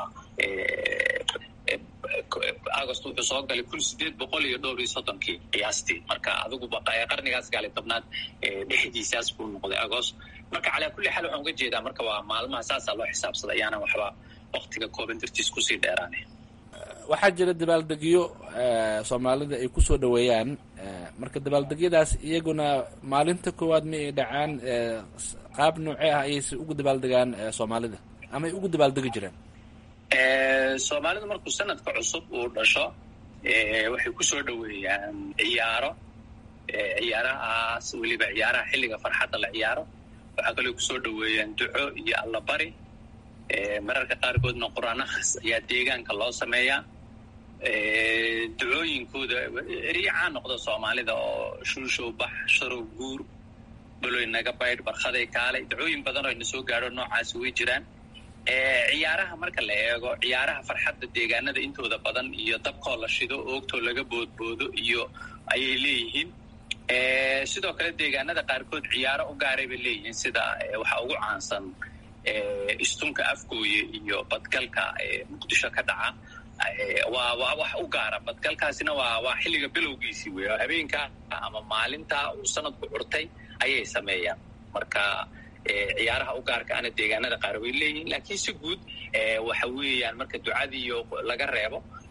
agost wuxuu soo galay kun sideed boqol iyo dhowr iyo soddonkii qiyaastii marka adiguba qarnigaas gaali tobnaad dhexdiisaas buu noqday agost marka calaa kulli xaal waxaan uga jeedaa marka waa maalmaha saasaa loo xisaabsada ayaana waxba waktiga kooban dartiis kusii dheeraane waxaa jira dabaaldegyo soomaalida ay ku soo dhoweeyaan marka dabaaldegyadaas iyaguna maalinta koowaad ma ay dhacaan qaab noocee ah ayayse ugu dabaaldegaan soomaalida ama ay ugu dabaaldegi jireen soomaalidu markuu sanadka cusub uu dhasho waxay kusoo dhoweeyaan ciyaaro ciyaarahaas weliba ciyaaraha xilliga farxadda la ciyaaro waxaa kaloo kusoo dhoweeyaan duco iyo allabari mararka qaarkoodna qur-aan akhris ayaa deegaanka loo sameeyaa ducooyinkooda eriyacaa noqda soomaalida oo shuushow bax sharow guur baloy naga baydh barkhaday kaalay ducooyin badan oo ina soo gaadho noocaasi way jiraan ciyaaraha marka la eego ciyaaraha farxadda deegaanada intooda badan iyo dabkoo la shido oogtoo laga boodboodo iyo ayay leeyihiin sidoo kale deegaanada qaarkood ciyaaro u gaaray bay leeyihiin sida waxaa ugu caansan istunka afgooye iyo badgalka muqdisho ka dhaca waa waa wax u gaara badgalkaasina waa waa xilliga bilowgiisii wey oo habeenka ama maalinta uu sanadku curtay ayay sameeyaan marka ciyaaraha u gaarka ana deegaanada qaar way leeyihiin laakiin si guud waxa weeyaan marka ducadiiyo laga reebo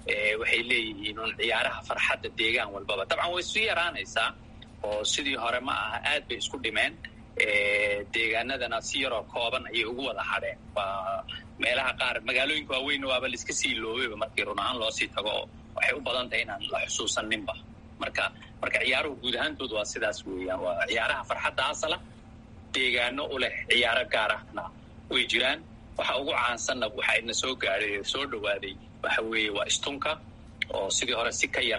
waxay leeyihiin un ciyaaraha farxadda deegaan walbaba dabcan way isu yaraanaysaa oo sidii hore ma aha aad bay isku dhimeen deegaanadana si yaroo kooban ayay ugu wada hadheen waa meelaha qaar magaalooyinka waaweynna waaba laiska sii loobeyba markii run ahaan loosii tago oo waxay u badan tahay inaan la xusuusaninba marka marka ciyaaruhu guud ahaantood waa sidaas weeyaan waa ciyaaraha farxadda asala deegaano u leh ciyaaro gaar ahna way jiraan waxa ugu caansanna waxa ina soo gaadhay soo dhowaaday waxa weeye waa istunka oo sidii hore si ka yar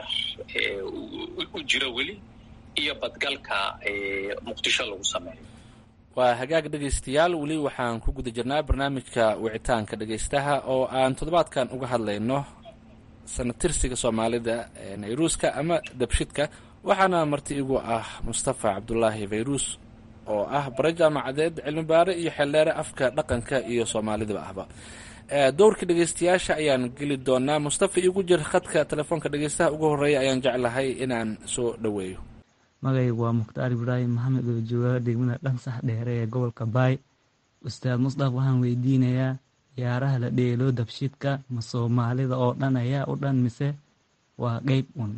u jiro weli iyo badgalka muqdisho lagu sameeyo waa hagaag dhegaystayaal weli waxaan ku guda jirnaa barnaamijka wicitaanka dhegaystaha oo aan toddobaadkan uga hadlayno sanatirsiga soomaalida ee nayruuska ama dabshidka waxaana marti igu ah mustafa cabdulaahi fayruus oo ah bare jaamacadeed cilmibaare iyo xeldheere afka dhaqanka iyo soomaalidaba ahba dowrka dhegaystayaasha ayaan geli doonaa mustafa igu jir khadka telefoonka dhegaystaha ugu horeeya ayaan jeclahay inaan soo dhoweeyo magaygu waa mukhtaar ibraahim maxamed oo jooga degmada dhansax dheere ee gobolka baay ustaad musdaf waxaan weydiinayaa ciyaaraha la dheelo dabshidka ma soomaalida oo dhan ayaa u dhan mise waa qeyb un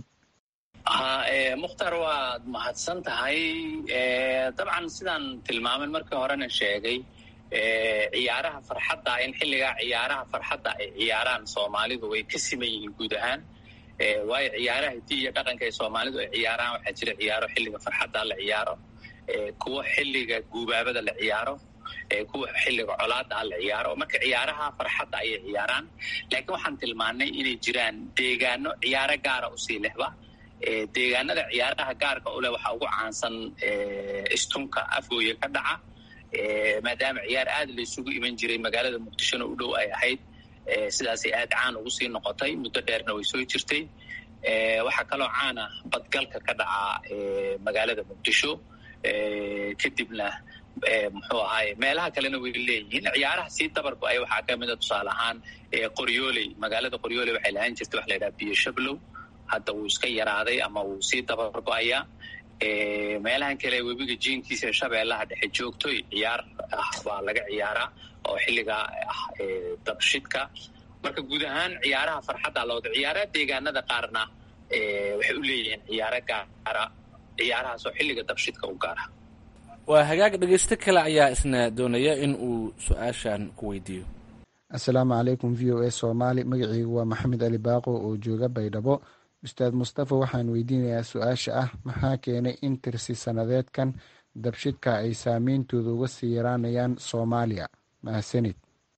ha mukhtaar waad mahadsan tahay dabcan sidaan tilmaamin markii horena sheegay ciyaaraha farxadda in xilligaa ciyaaraha farxadda ay ciyaaraan soomaalidu way ka siman yihiin guud ahaan waayo ciyaaraha hiddii iyo dhaqanka ay soomaalidu ay ciyaaraan waxaa jira ciyaaro xilliga farxadda la ciyaaro kuwo xilliga guubaabada la ciyaaro kuwa xilliga colaada la ciyaaro marka ciyaaraha farxadda ayay ciyaaraan laakiin waxaan tilmaannay inay jiraan deegaano ciyaaro gaara usii lehba deegaanada ciyaaraha gaarka u leh waxaa ugu caansan istunka afgooya ka dhaca maadaama ciyaar aad la isugu iman jiray magaalada muqdishona u dhow ay ahayd sidaasay aad caan ugu sii noqotay muddo dheerna way soo jirtay waxaa kaloo caana badgalka ka dhaca magaalada muqdisho kadibna muxuu ahaay meelaha kalena way leeyihiin ciyaaraha sii dabarku ay waxaa ka mida tusaale ahaan qoryooley magaalada qoryooley waxay lahaan jirtay waxa la yidhaha biyo shablow hadda wuu iska yaraaday ama wuu sii dabargo-ayaa meelahan kale webiga jiinkiisa shabeellaha dhexe joogtoy ciyaar ah baa laga ciyaaraa oo xilligaa ah dabshidka marka guud ahaan ciyaaraha farxadda la wada ciyaaraha deegaanada qaarna waxay u leeyihiin ciyaaro gaara ciyaarahaasoo xilliga dabshidka u gaara waa hagaag dhegaysto kale ayaa isna doonaya in uu su-aashan ku weydiiyo assalaamu calaykum v o a soomaali magaciygu waa maxamed ali baaqo oo jooga baydhabo ustaad mustafa waxaan weydiinayaa su-aasha ah maxaa keenay in tirsi sannadeedkan dabshidka ay saameyntooda uga sii yaraanayaan soomaaliya mahadsanid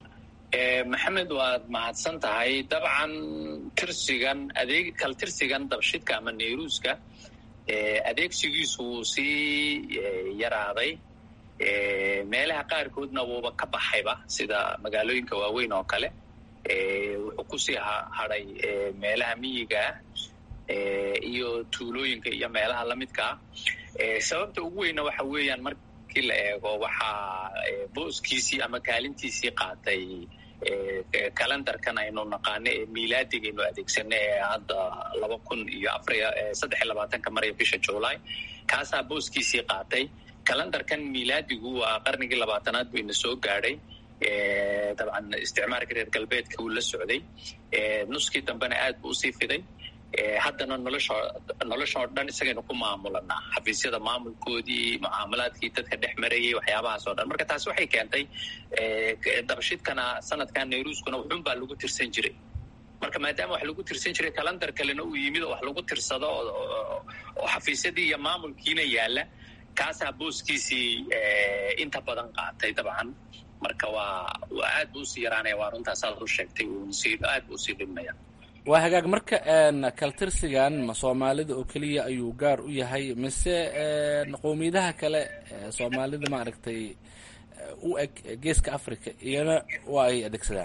maxamed waad mahadsan tahay dabcan tirsigan adeeg kal tirsigan dabshidka ama nayruuska adeegsigiisu wuu sii yaraaday meelaha qaarkoodna wuuba ka baxayba sida magaalooyinka waaweyn oo kale wuxuu kusii hadhay meelaha miyigaah iyo tuulooyinka iyo meelaha lamidkaa sababta ugu weyna waxa weeyaan markii la eego waxaa booskiisii ama kaalintiisii qaatay kalendarkan aynu naqaano ee miilaadiga aynu adeegsano ee hadda laba kun iyo afariyo saddex iyo labaatanka maraya bisha july kaasaa booskiisii qaatay kalendarkan miilaadigu waa qarnigii labaatanaad buu ina soo gaadhay dabcan isticmaalka reer galbeedka wuu la socday nuskii dambena aad buu usii fiday haddana nolosho noloshoo dhan isagaynu ku maamulanaa xafiisyada maamulkoodii mucaamalaadkii dadka dhex marayay waxyaabahaas oo dhan marka taasi waxay keentay dabashidkana sanadkan nayruuskuna wuxun baa lagu tirsan jiray marka maadaama wax lagu tirsan jiray kalandar kalena uu yimid oo wax lagu tirsado oo xafiisyadii iyo maamulkiina yaalla kaasaa booskiisii inta badan qaatay dabcan marka waa aad buu usii yaraanaya waa runtaas aad u sheegtay aad buu usii dhibmaya waa hagaag marka kaltirsigan ma soomaalida oo keliya ayuu gaar u yahay mise qowmiyadaha kale soomaalida maaragtay u eg geeska africa iyana waa ay adeegsadaan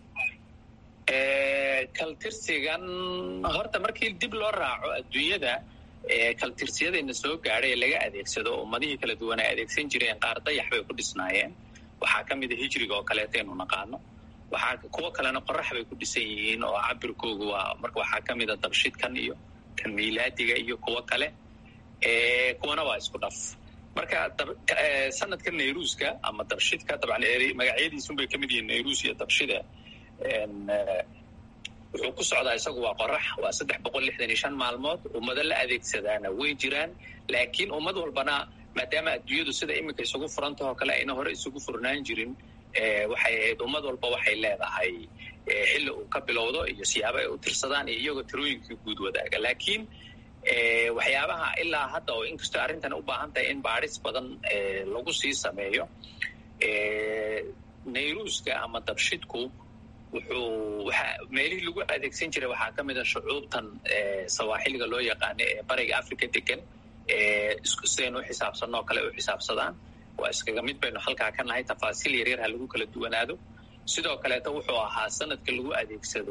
kaltirsigan horta markii dib loo raaco adduunyada kaltirsiyadayna soo gaadhay ee laga adeegsado ummadihii kala duwan ay adeegsan jireen qaar dayax bay ku dhisnaayeen waxaa ka mida hijriga oo kaleeto aynu naqaano waxaa kuwo kalena qorax bay ku dhisan yihiin oo cabirkoogu waa marka waxaa ka mida dabshidkan iyo kan miilaadiga iyo kuwo kale kuwana waa isku dhaf marka sanadka nayruuska ama dabshidka dabcan magacyadiisun bay ka mid yihiin nayruus iyo dabshida wuxuu ku socdaa isagu waa qorax waa saddex boqol lixdan iyo shan maalmood ummado la adeegsadaana way jiraan laakiin ummad walbana maadaama adduunyadu sida iminka isugu furantahoo kale ayna hore isugu furnaan jirin waxay ahayd ummad walba waxay leedahay xilli uu ka bilowdo iyo siyaabo ay u tirsadaan iyo iyagoo tirooyinkii guud wadaaga laakiin waxyaabaha ilaa hadda oo inkastoo arrintan u baahan tahay in baadhis badan lagu sii sameeyo nayruuska ama dabshidku wuxuu waxa meelihii lagu adeegsan jiray waxaa ka mid a shucuubtan sawaaxiliga loo yaqaano ee bariga africa degan sidaynu u xisaabsanno oo kale u xisaabsadaan waa iskaga mid baynu halkaa ka nahay tafaasiil yaryar ha lagu kala duwanaado sidoo kaleeto wuxuu ahaa sanadka lagu adeegsado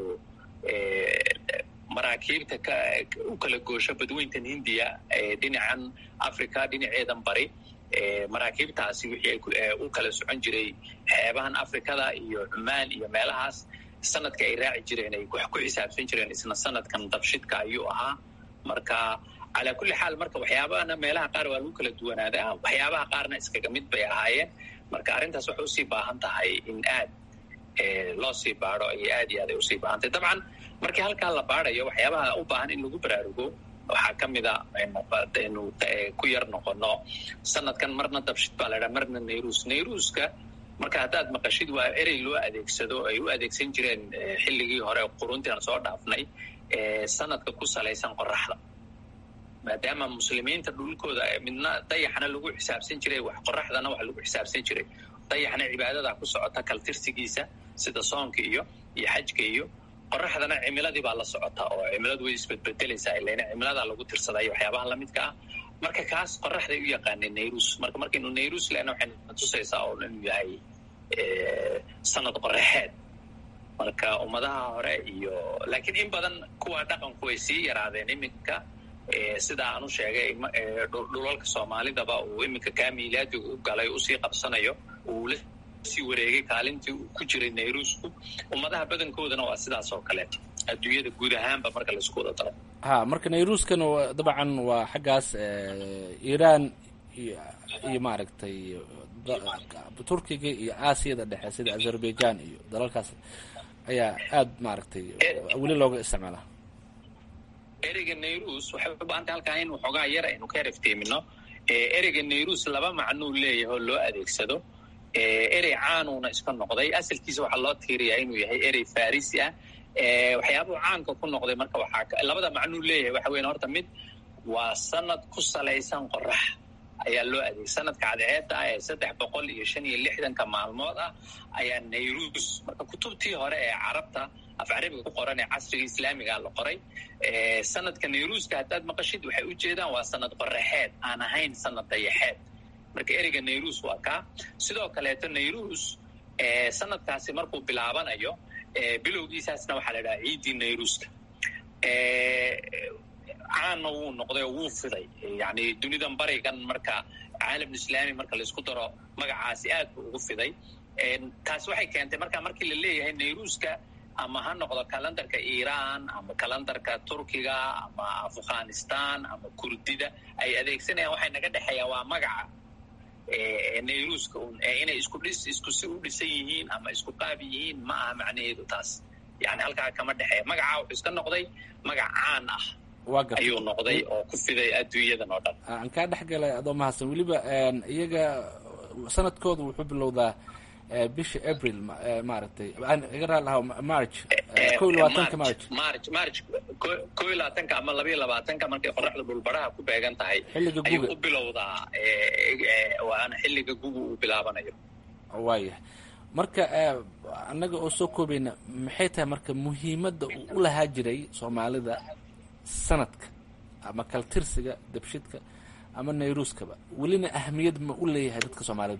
maraakiibta ka u kala goosho badweyntan hindiya dhinacan africa dhinaceedan bari maraakiibtaasi wixii u kala socon jiray xeebahan afrikada iyo cumaan iyo meelahaas sanadka ay raaci jireen ay wax ku xisaabsan jireen isna sanadkan dabshidka ayuu ahaa marka calaa kulli xaal marka waxyaabahana meelaha qaar waa lagu kala duwanaadaa waxyaabaha qaarna iskaga mid bay ahaayeen marka arrintaas waxay usii baahan tahay in aad loo sii baado ayay aad iyo aad ay usii baahantahay dabcan markii halkaa la baadayo waxyaabaha u baahan in lagu baraarugo waxaa ka mid a aynu ku yar noqono sanadkan marna dabshid baa la dhaha marna nayruus nayruuska marka haddaad maqashid waa erey loo adeegsado ay u adeegsan jireen xilligii hore quruntian soo dhaafnay sanadka ku salaysan qoraxda maadaama muslimiinta dhulkooda midna dayaxna lagu xisaabsan jiray wax qoraxdana wax lagu xisaabsan jiray dayaxna cibaadada ku socota kaltirsigiisa sida soonka iyo iyo xajka iyo qoraxdana cimiladii baa la socota oo cimiladu way isbedbedelaysaa ilana cimiladaa lagu tirsadayo waxyaabaha lamidka ah marka kaas qoraxday u yaqaaneen nayrus marka markaynu nayrus lena waxay na tusaysaa oo inuu yahay sanad qoraxeed marka ummadaha hore iyo laakiin in badan kuwa dhaqanku way sii yaraadeen iminka sida aan u sheegay dhulalka soomaalidaba uu iminka kaamiilaadiga u galay usii qabsanayo uu la sii wareegay kaalintii uu ku jiray nayrusku ummadaha badankoodana waa sidaas oo kaleeto adduunyada guud ahaanba marka laisku wada daro ha marka nayruskan dabcan waa xaggaas iiraan iyo iyo maaragtay turkiga iyo aasiyada dhexe sida azerbaijan iyo dalalkaas ayaa aad maaragtay weli looga isticmaalaa ereyga nayrus waxay u baahantay halkaa in waxoogaa yar aynu ka herefteemino ereyga nayrus laba macnuu leeyahay oo loo adeegsado erey caanuuna iska noqday asalkiisa waxaa loo tiiriyaa inuu yahay erey farisi ah waxyaabuhu caanka ku noqday marka waxaa labada macnuu leeyahay waxa weyan horta mid waa sanad ku salaysan qorax ayaa loo adeegay sanadka cadceedda ah ee saddex boqol iyo shan iyo lixdanka maalmood ah ayaa nayrus marka kutubtii hore ee carabta af carabiga ku qoran ee casriga islaamigaa la qoray sanadka nayruuska haddaad maqashid waxay u jeedaan waa sanad qoraxeed aan ahayn sanad dayaxeed marka ereyga nayrus waa kaa sidoo kaleeto nayrus sanadkaasi markuu bilaabanayo bilowgiisaasna waxaa la dhahaa ciiddii nayruuska caanna wuu noqday oo wuu fiday yani dunidan barigan marka caalamul islaami marka laisku daro magacaasi aad buu ugu fiday taas waxay keentay marka markii la leeyahay nayruuska ama ha noqdo kalendarka iiraan ama kalendarka turkiga ama afghanistan ama kurdida ay adeegsanayaan waxay naga dhexeeyaan waa magaca nayruuska un inay isku dhis isku si u dhisan yihiin ama isku qaab yihiin ma aha macnaheedu taas yani halkaa kama dhexeeya magaca wuxuu iska noqday magac caan ah ayuu noqday oo ku fiday adduunyadan oo dhan aan kaa dhex galay adoo mahadsan weliba iyaga sanadkooda wuxuu bilowdaa bisha april maaragtay iga raal lahaa march ko iyo labaatanka march march march ko iyo labaatanka ama laba iyo labaatanka markay qoraxda dhulbaraha ku beegan tahay xilliga guga ayuu u bilowdaa waana xilliga guga uu bilaabanayo waayahay marka annaga oo soo koobayna maxay tahay marka muhiimadda uu u lahaa jiray soomaalida sanadka ama kaltirsiga dabshidka ama nayruuskaba welina ahamiyad ma u leeyahay dadka soomaalida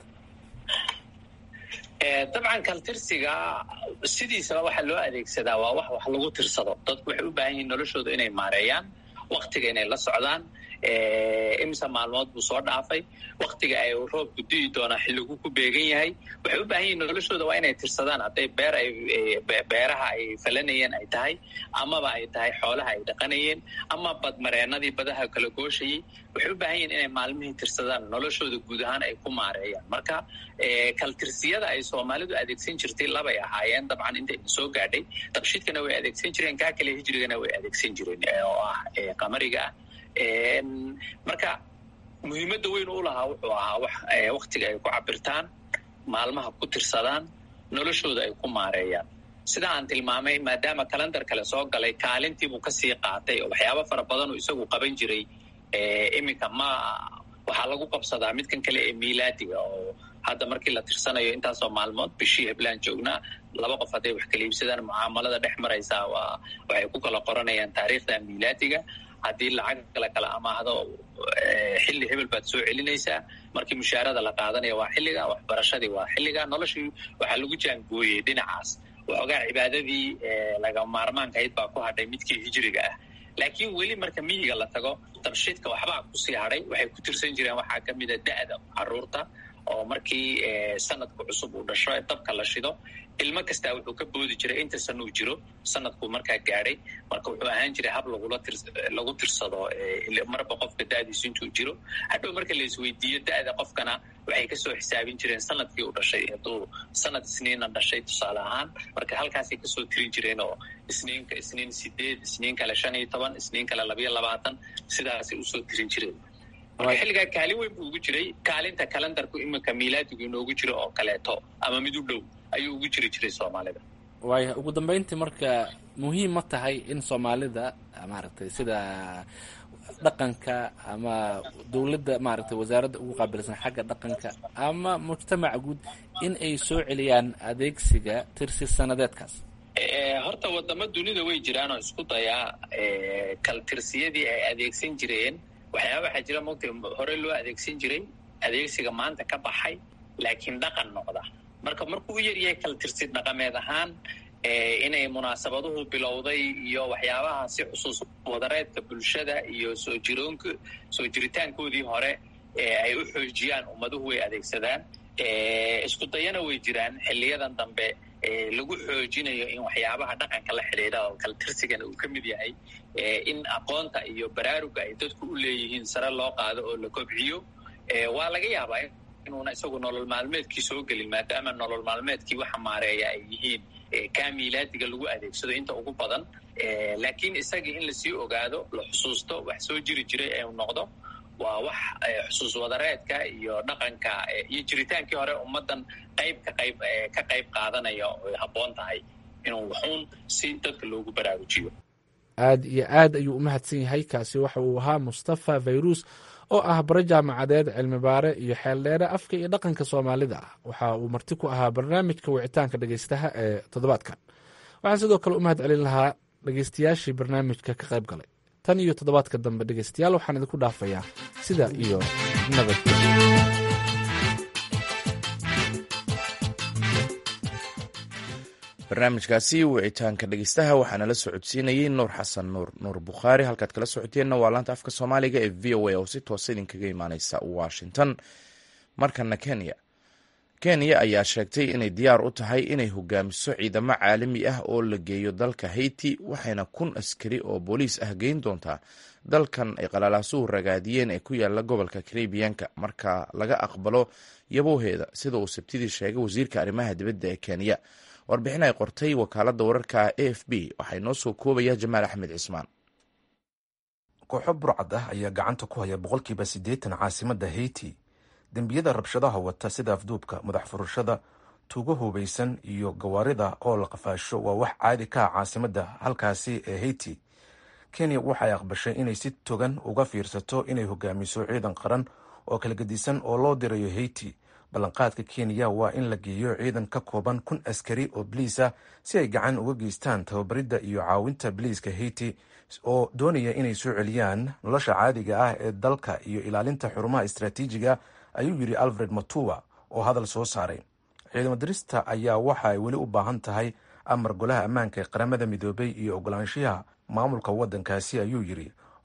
dabcan kaltirsiga sidiisaba waxaa loo adeegsadaa waa wax wax lagu tirsado dadku waxay u baahan yihiin noloshooda inay maareeyaan waktiga inay la socdaan imisa maalmood buu soo dhaafay waktiga ay roobku di'i doonaa xilligu ku beegan yahay waxay u baahan yihin noloshooda waa inay tirsadaan hadday beer ay beeraha ay falanayeen ay tahay amaba ay tahay xoolaha ay dhaqanayeen ama badmareenadii badaha kala gooshayay waxay u baahan yihin inay maalmihii tirsadaan noloshooda guud ahaan ay ku maareeyaan marka kaltirsiyada ay soomaalidu adeegsan jirtay labay ahaayeen dabcan inta soo gaadhay dabshiidkana way adeegsan jireen kaa kale hijrigana way adeegsan jireen oo ah qamariga ah marka muhiimadda weyn u lahaa wuxuu ahaa wax waktiga ay ku cabirtaan maalmaha ku tirsadaan noloshooda ay ku maareeyaan sida aan tilmaamay maadaama kalendar kale soo galay kaalintiibuu kasii qaatay oo waxyaaba fara badan uu isagu qaban jiray iminka ma waxaa lagu qabsadaa midkan kale ee miilaadiga oo hadda markii la tirsanayo intaasoo maalmood bishii heblaan joognaa laba qof hadday wax kala iibsadaan mucaamalada dhex maraysaa waa waxay ku kala qoranayaan taariikhda miilaadiga haddii lacag kala kala amaahdo xilli hebel baad soo celinaysaa markii mushaarada la qaadanaya waa xilliga waxbarashadii waa xilliga noloshii waxaa lagu jaangooyey dhinacaas waxoogaa cibaadadii laga maarmaankahayd baa ku hadhay midkii hijriga ah laakiin weli marka miyiga la tago dabshiidka waxbaa kusii hadhay waxay ku tirsan jireen waxaa ka mida da'da caruurta oo markii sanadku cusub uu dhasho ee dabka la shido ilmo kastaa wuxuu ka boodi jiray inta san uu jiro sanadkuu markaa gaadhay marka wuxuu ahaan jiray hab lagula tir lagu tirsado marba qofka da'diisu intuu jiro hadhow marka la isweydiiyo da'da qofkana waxay kasoo xisaabin jireen sanadkii uu dhashay hadduu sanad isniina dhashay tusaale ahaan marka halkaasay kasoo tirin jireen oo isniinka isniin sideed isniin kale shan iyo toban isniin kale labayo labaatan sidaasay usoo tirin jireen marka xilligaa kaalin weyn buu ugu jiray kaalinta kalendarku iminka miilaadigu inoogu jiro oo kaleeto ama mid u dhow ayuu ugu jiri jiray soomaalida waaya ugu dambeyntii marka muhiim ma tahay in soomaalida maaragtay sida dhaqanka ama dowladda maaragtay wasaaradda ugu qaabilsan xagga dhaqanka ama mujtamaca guud in ay soo celiyaan adeegsiga tirsi sanadeedkaas horta wadamo dunida way jiraan oo isku dayaa kaltirsiyadii ay adeegsan jireen waxyaaba waxaa jira mogta hore loo adeegsan jiray adeegsiga maanta ka baxay laakiin dhaqan noqda marka markuu u yaryahay kaltirsi dhaqameed ahaan inay munaasabaduhu bilowday iyo waxyaabaha si xusuus wadareedka bulshada iyo soo jiroonka soo jiritaankoodii hore ay u xoojiyaan ummaduhu way adeegsadaan isku dayana way jiraan xiliyadan dambe lagu xoojinayo in waxyaabaha dhaqanka la xidhiidha oo kaltirsigana uu ka mid yahay in aqoonta iyo baraaruga ay dadku u leeyihiin sare loo qaado oo la kobciyo waa laga yaabaa inuuna isagu nolol maalmeedkii soo gelin maadaama nolol maalmeedkii waxa maareeya ay yihiin kaa miilaadiga lagu adeegsado inta ugu badan laakiin isagii in lasii ogaado la xusuusto wax soo jiri jiray ee noqdo waa wax xusuus wadareedka iyo dhaqanka iyo jiritaankii hore ummaddan qayb ka qayb ka qayb qaadanaya oy habboon tahay inuu wuxuun si dadka loogu baraarujiyo aad iyo aad ayuu u mahadsan yahay kaasi waxa uu ahaa mustafa fayrus oo ah bare jaamacadeed cilmibaare iyo xeeldheere afka iyo dhaqanka soomaalida ah waxa uu marti ku ahaa barnaamijka wicitaanka dhegeystaha ee toddobaadkan waxaan sidoo kale u mahad celin lahaa dhegeystayaashii barnaamijka ka qayb galay tan iyo toddobaadka dambe dhegeystayaal waxaan idinku dhaafayaa sida iyo nabadgelyo barnaamijkaasi wicitaanka dhegeystaha waxaana la socodsiinayey nuur xasan nuur nuur bukhaari halkaad kala socoteenna waa laanta afka soomaaliga ee v o a oo si toosa idinkaga imaaneysa washington markana kenya kenya ayaa sheegtay inay diyaar u tahay inay hogaamiso ciidamo caalami ah oo la geeyo dalka haiti waxayna kun askari oo booliis ah geyn doontaa dalkan ay qalaalaasuhu ragaadiyeen ee ku yaala gobolka karibiyanka marka laga aqbalo yabowheeda sida uu sabtidii sheegay wasiirka arrimaha dibadda ee kenya warbixin ay qortay wakaaladda wararka a f b waxay noo soo koobaya jamaal axmed cismaan kooxo burcad ah ayaa gacanta ku haya boqolkiiba siddeetan caasimadda haiti dembiyada rabshadaha wata sida afduubka madax furashada tuugo hubaysan iyo gawaarida oo la qafaasho waa wax caadi ka ah caasimadda halkaasi ee haiti kenya waxay aqbashay inay si togan uga fiirsato inay hogaamiso ciidan qaran oo kala gedisan oo loo dirayo haiti ballanqaadka kenya waa in la geeyo ciidan ka kooban kun askari oo baliis ah si ay gacan uga geystaan tababaridda iyo caawinta baliiska haiti oo doonaya inay soo celiyaan nolosha caadiga ah ee dalka iyo ilaalinta xurumaha istraatiijiga ayuu yidhi alfred matuwa oo hadal soo saaray ciidamo dirista ayaa waxa ay weli u baahan tahay amar golaha ammaanka ee qaramada midoobay iyo ogolaanshiyaha maamulka waddankaasi ayuu yidhi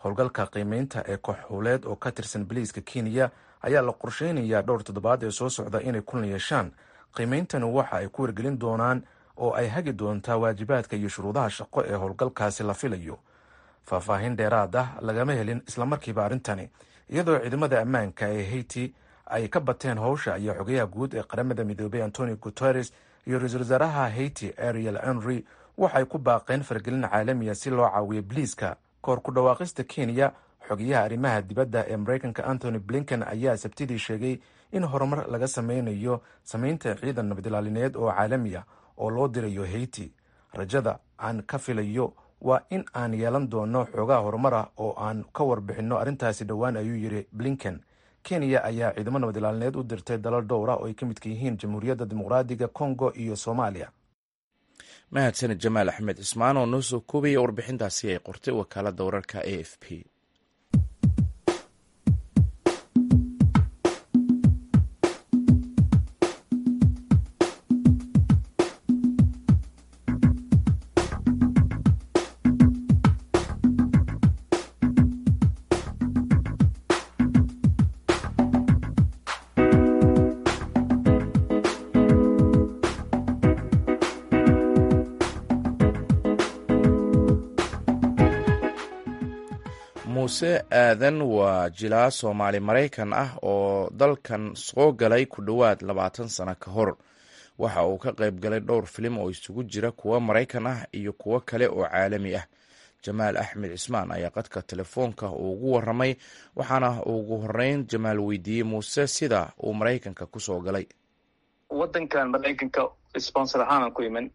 howlgalka qiimeynta ee kooxhuuleed oo ka tirsan boliiska kenya ayaa la qorsheynayaa dhowr toddobaad ee soo socda inay kulan yeeshaan qiimeyntani waxa ay ku wargelin doonaan oo ay hagi doontaa waajibaadka iyo shuruudaha shaqo ee howlgalkaasi la filayo faahfaahin dheeraad ah lagama helin islamarkiiba arrintani iyadoo ciidamada ammaanka ee haiti ay ka bateen howsha iyo xogayaha guud ee qaramada midoobay antonio guteres iyo ra-iisul wasaaraha haiti ariel henry waxay ku baaqeen faragelin caalamiya si loo caawiyo boliiska kahor ku dhawaaqista kenya xogayaha arrimaha dibadda ee mareykanka antony blinken ayaa sabtidii sheegay in horumar laga sameynayo sameynta ciidan nabadilaalineed oo caalami ah oo loo dirayo haiti rajada aan ka filayo waa in aan yeelan doono xoogaha horumar ah oo aan ka warbixinno arrintaasi dhowaan ayuu yidhi blinken kenya ayaa ciidamo nabadilaalineed u dirtay dalal dhowra oo ay ka midka yihiin jamhuuriyadda dimuqraadiga congo iyo soomaaliya mahadsaned jamaal axmed cismaan oo noo soo koobaya warbixintaasi ay qortay wakaaladda wararka a f p muuse aadan waa jilaa soomaali maraykan ah oo dalkan soo galay ku dhowaad labaatan sano ka hor waxa uu ka qayb galay dhowr filim oo isugu jira kuwo maraykan ah iyo kuwo kale oo caalami ah jamaal axmed cismaan ayaa qadka telefoonka uu ugu waramay waxaana ugu horeyn jamaal weydiiyey muuse sida uu maraykanka kusoo galay wadankan maraykanka sponsor ahaanaan ku iman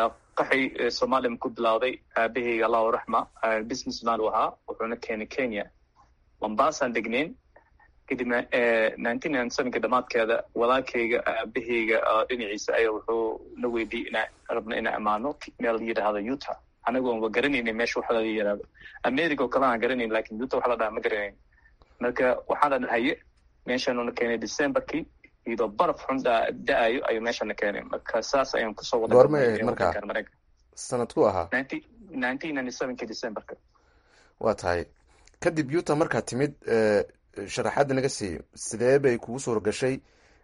qaxi soomaliya ku bilowday aabaheyga allahu raxma businessman u ahaa wuxuuna keenay kenya mombasaan degneyn kadibna nineteen ninety sevenka dhamaadkeeda walaalkayga aabaheyga dhinaciisa ayaa wuxuu na weydiiyey inaa rabna inaa amaano meel la yidhaahdo utah anagoon wa garanayna meesha waxa laga yidhahdo america oo kale aan garanayn lakin utah waxa la dhaha ma garanayn marka waxaana dhahaye meeshaanuna keenay decemberkii iyadoo baraf xun da-ayo ayuu meeshana keenay marka saas ayaan kusoo wada goorme marka sanadku ahaa nineteen ninety sevenki decemberka waa tahay kadib utah markaad timid sharaxaadda naga siiy sidee bay kugu suura gashay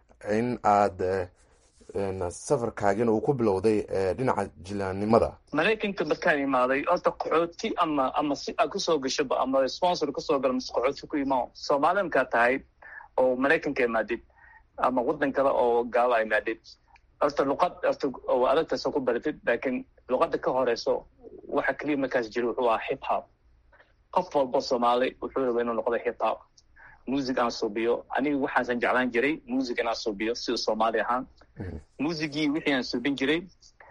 in aad safarkaagina uu ku bilowday dhinaca jilaannimada maraykanka markaan imaaday horta qaxooti ama ama si aad kusoo gashoba ama sponsor kasoo gala mase qaxooti ku imaa soomaali markaad tahay oo maraykanka imaadid ama wadan kale oo gaalo imaadid horta luqad horta oo adagtaasoo ku baratid laakiin luqada ka horeyso waxa keliya markaas jira wuxuu ahaa hip hop qof walbo soomaali wuxuu raba inuu noqdo hip hop music aan suubiyo aniga waxaasan jeclaan jiray music inaan suubiyo sida soomaali ahaan musigii wixii aan suubin jiray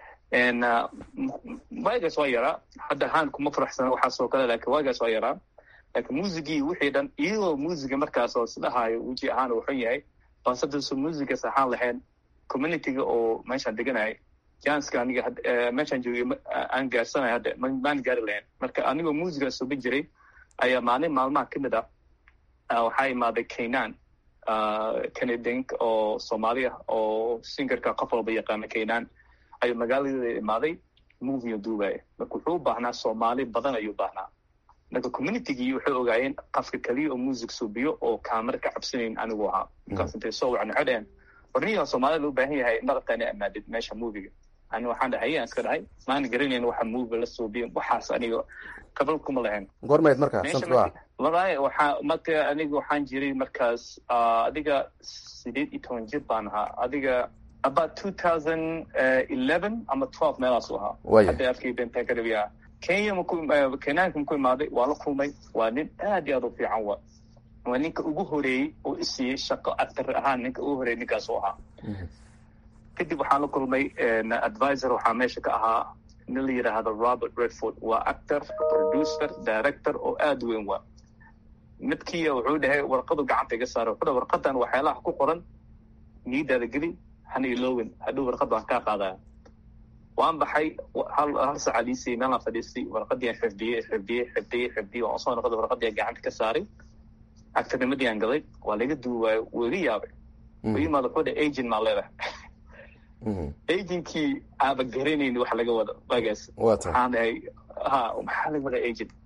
waagaas waa yaraa hadda ahaan kuma faraxsana waxaasoo kale lakin waagaas waa yaraa lakin musigii wixii dhan iyadoo musiga markaas oo isdhahaayo weji ahaan uu xun yahay bansadasu musigas ahaan lahayn communityga oo meeshaan deganayay janska aniga meeshaan joogay aan gaarsanay hadda maan gaari lahayn marka anigoo musigaa suubin jiray ayaa maalin maalmaha kamid ah waxaa imaaday kaynan canadink oo soomaali ah oo singarka qof walba yaqaana kaynan ayuu magaaladeeda imaaday movie o duubaya marka wuxuu u baahnaa soomaali badan ayuu baahnaa marka communitygii waxay ogaayeen qafka keliya oo music suubiyo oo kaamara ka cabsanayn anigu ahaa markaas intay soo wacan waxay dhaheen warniyaa soomaalida loo baahan yahay maqabta ina amaadid meesha moviga ani waxaan dhahay aan iska dhahay maana garanayn waxa movie la suubiyo waxaas aniga qabal kuma lahayn goormayd marka santua walahi waxaa marka aniga waxaan jiray markaas adiga sideed iyo toban jir baan ahaa adiga about two thousand eleven ama twelve meelaas u ahaa hadda afkii bentaa ka dhabiyaa kenya maku kenyaanka maku imaaday waa la kulmay waa nin aad iyo aad u fiican wa waa ninka ugu horeeyey oo isiiyey shaqo actor ahaan ninka ugu horeeyey ninkaas u ahaa kadib waxaan la kulmay advisor waxaa meesha ka ahaa nin la yidhaahdo robert redford waa actor producer director oo aad weyn wa midkiiya wuxuu dhahay warqadu gacanta iga saara wuxuu dhahay warqadan waxyaalaha ku qoran niyadaada geli hana ilowin hadhow warqad waan kaa qaadaya waan baxay hal hal saca liisay meelaan fadhiistay warqadii aan xifdiyey xifdiyey xifdiyey xifdiyey waan soo noqday warqadii aan gacanta ka saaray actornimadii aan galay waa laga duuwaayo wuu iga yaabay u yimaada wuxuu dhahay agent maa leedahay agentkii aaba garanayni wax laga wado waagaas waxaan dhahay ha maxaa laga wadaa agent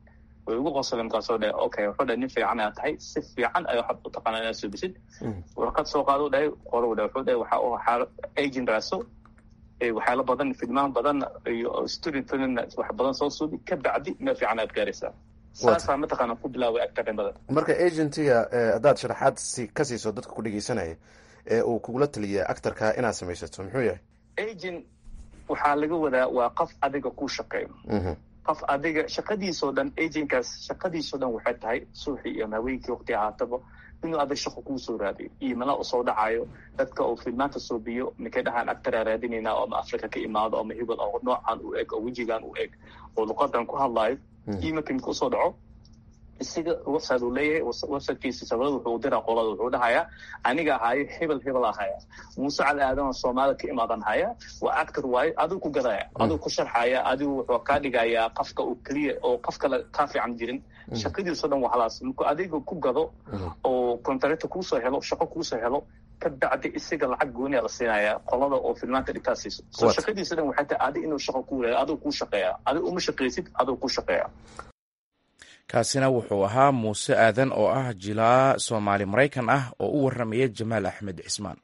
way ugu qosleen markaasoo dhe okay wuxuu dhahay nin fiican ayaa tahay si fiican ayaa waxaad u taqaanaa inaad suubisid warqad soo qaado dhahay qoro dhahay wuxuu dhahay waxa uu waxaa agent raaso waxyaalo badan filmaan badan iyo student film wax badan soo suubi ka bacdi meel fiican aad gaaraysaa saasaa mataqaana ku bilaaway actorin badan marka agentiga haddaad sharaxaad si ka siiso dadka ku dhegeysanaya ee uu kugula taliya actorka inaad samaysato muxuu yahay agent waxaa laga wadaa waa qof adiga ku shaqeeyo qof adiga shaqadiisoo dhan agentkaas shaqadiisoo dhan waxay tahay suuxii iyo haweenkii waqti ahaataba inuu adag shaqo kuu soo raadiyo iimala usoo dhacayo dadka uu filmaanta soo biyo ninkay dhahaan actoraa raadinayna oo ama africa ka imaado ama hebel oo noocan u eg oo wejigan u eg oo luqadan ku hadlaayo iimanka mika usoo dhaco isaga website uu leeyahay websitekiisa sababada wuxuu diraa qolada wuxuu dhahayaa aniga ahaayo hebel hebel ahaya muuse cali aadan soomaalida ka imaadan haya waa actor waayo adigu ku gadaya adigu ku sharxaya adigu wuxuu kaa dhigayaa qafka uu keliya oo qof kale kaa fiican jirin shaqadiiso dhan waxlaas markuu adiga ku gado oo contractor kuusoo helo shaqo kuusoo helo ka bacdi isaga lacag gooniya la siinaya qolada oo filmaanta dhigtaa siiso so shaqadiisa dhan waxay tahay adig inuu shaqo ku walayo adigu kuu shaqeeya adigu uma shaqaysid adigu ku shaqeeya kaasina wuxuu ahaa muuse aadan oo ah jilaa soomaali maraykan ah oo u warramaya jamaal axmed cismaan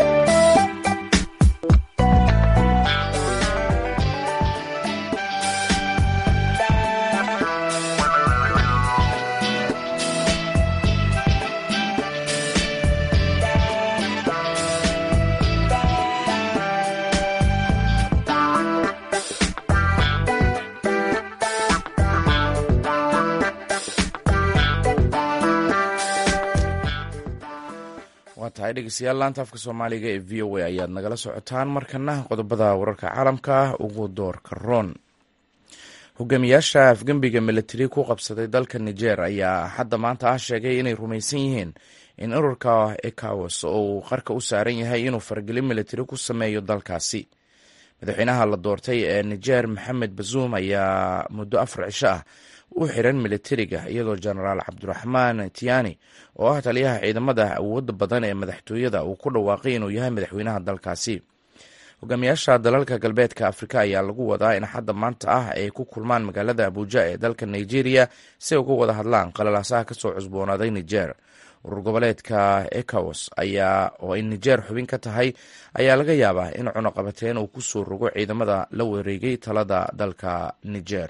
waa tahay dhegeystayaal laanta afka soomaaliga ee v o a ayaad nagala socotaan markana qodobada wararka caalamka ugu doorka roon hogaamiyaasha afgembiga milatari ku qabsaday dalka niger ayaa hadda maanta ah sheegay inay rumaysan yihiin in ururka ecawas oo uu qarka u saaran yahay inuu faragelin milatari ku sameeyo dalkaasi madaxweynaha la doortay ee niger maxamed bazuum ayaa muddo afar cisho ah u xiran milatariga iyadoo jenaraal cabdiraxmaan tiani oo ah taliyaha ciidamada awoodda badan ee madaxtooyada uu ku dhawaaqay inuu yahay madaxweynaha dalkaasi hogaamiyaasha dalalka galbeedka afrika ayaa lagu wadaa in xadda maanta ah ay ku kulmaan magaalada abuuja ee dalka nigeria si ay uga wada hadlaan qalalaasaha kasoo cusboonaaday niger urur goboleedka ecawas ayaa oo ay niger xubin ka tahay ayaa laga yaabaa in cunuqabateen uu kusoo rogo ciidamada la wareegay talada dalka niger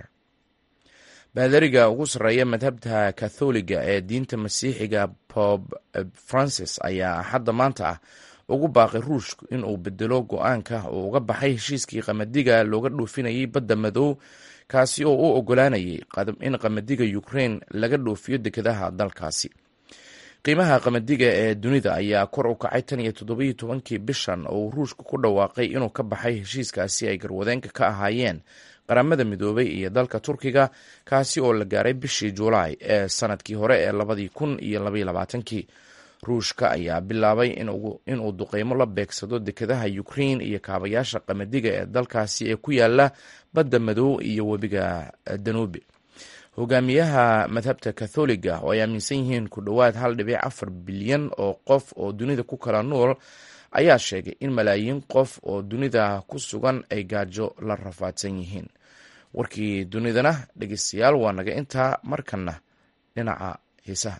baadariga ugu sarreeya madhabta katholiga ee diinta masiixiga bob francis ayaa hadda maanta ah ugu baaqay ruushku in uu bedelo go-aanka oo uga baxay heshiiskii qamadiga looga dhoofinayay badda madow kaasi oo u ogolaanayay in qamadiga ukraine laga dhoofiyo dekedaha dalkaasi qiimaha qamadiga ee dunida ayaa kor u kacay tan iyo toddobiyo tobankii bishan oo uu ruushku ku dhawaaqay inuu ka baxay heshiiskaasi ay garwadeenka ka ahaayeen qaramada midoobay iyo dalka turkiga kaasi oo la gaaray bishii juulaay ee sanadkii hore ee labadii kun iyo labaiyo labaatankii ruushka ayaa bilaabay inuu duqeymo la beegsado dekedaha ukraine iyo kaabayaasha qamadiga ee dalkaasi ee ku yaala badda madow iyo webiga danuubi hogaamiyaha madhabta katholiga oo ay aaminsan yihiin ku dhowaad hal dhibic afar bilyan oo qof oo dunida ku kala nool ayaa sheegay in malaayiin qof oo dunida ku sugan ay gaajo la rafaadsan yihiin warkii dunidana dhegeystayaal waa naga intaa markana dhinaca heesaha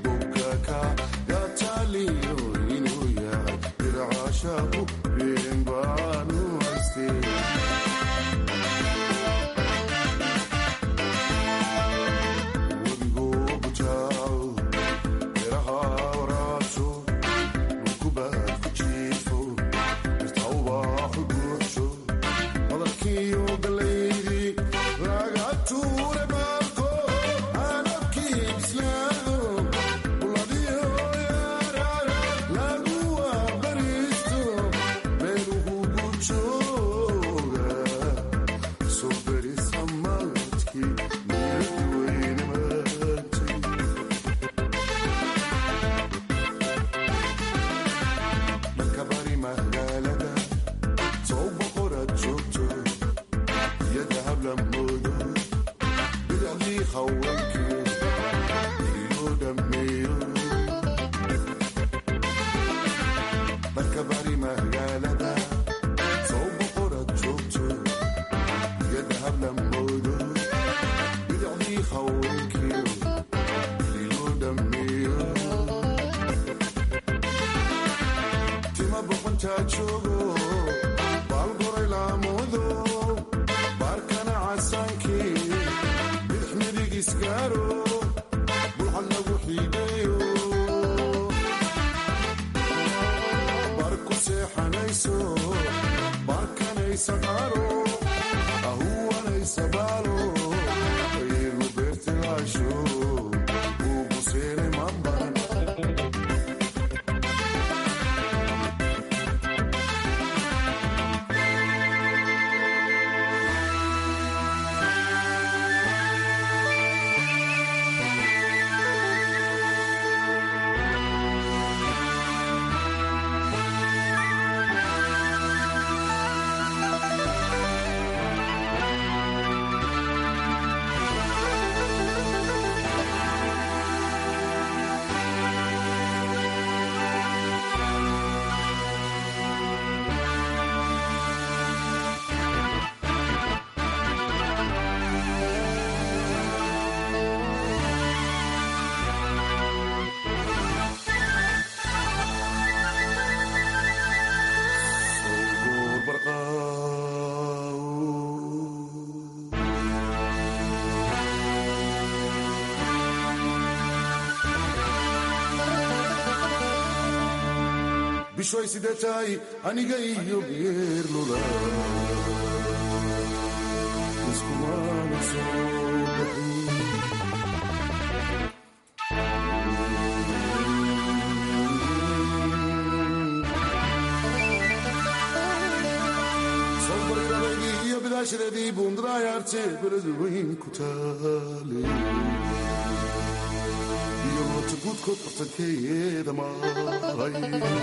Shabu, bishoy sidee tahay aniga iyo geerlula iskumana soo baxin sobariradeydii iyo bidaashadeedii buundarayaarte beled weyn ku taale iyo moota guudkood bartankeeda maray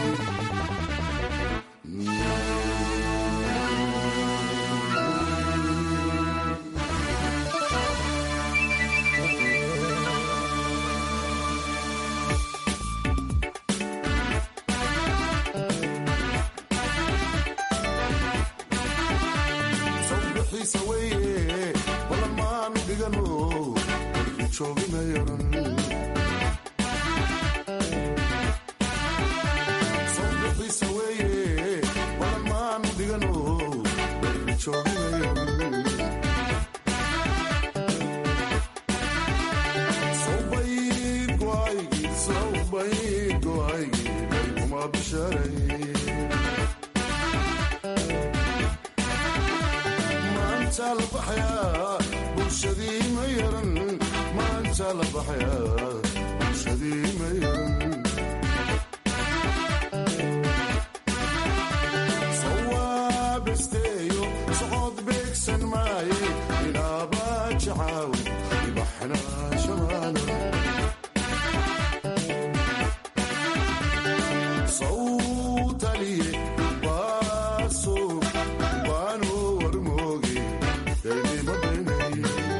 sawbixiisa weeye balan maanu dhigano warki jooginayaran sawbixiisa weeye balan maanu dhigano warki jooginayaran sawbayd go'aygii sawbayd go'aygii dayguma bisharay maanta la baxayaa bulshadii ma yaran maanta la baxayaa bulshadii ma yaran sawaabesteeyo socod beegsan maaye inaaba jacaaw ibaxna shamaana sawtaliye baaso baano warmooge daydima daynay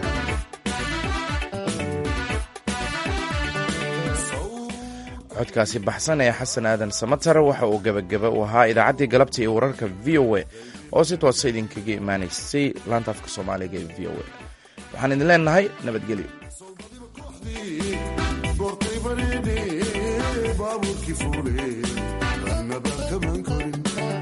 codkaasi baxsan ee xasan aadan samatar waxa uu gebagaba u ahaa idaacaddii galabta iyo wararka v o a oo si toosa idinkaga imaanaysay laanta afka soomaaliga ee v o a waxaan idin leenahay nabadgelyo goortay bareedhe baabuurkii fuule annaba kaman korin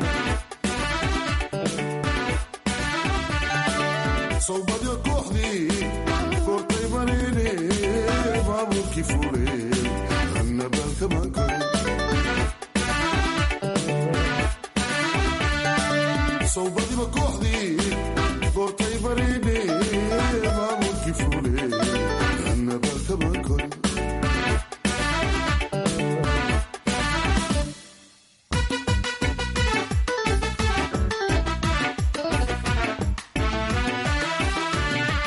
sawbadyo kooxdii goortay bareedhe baabuurkii fuule annaba kaman korin sawbad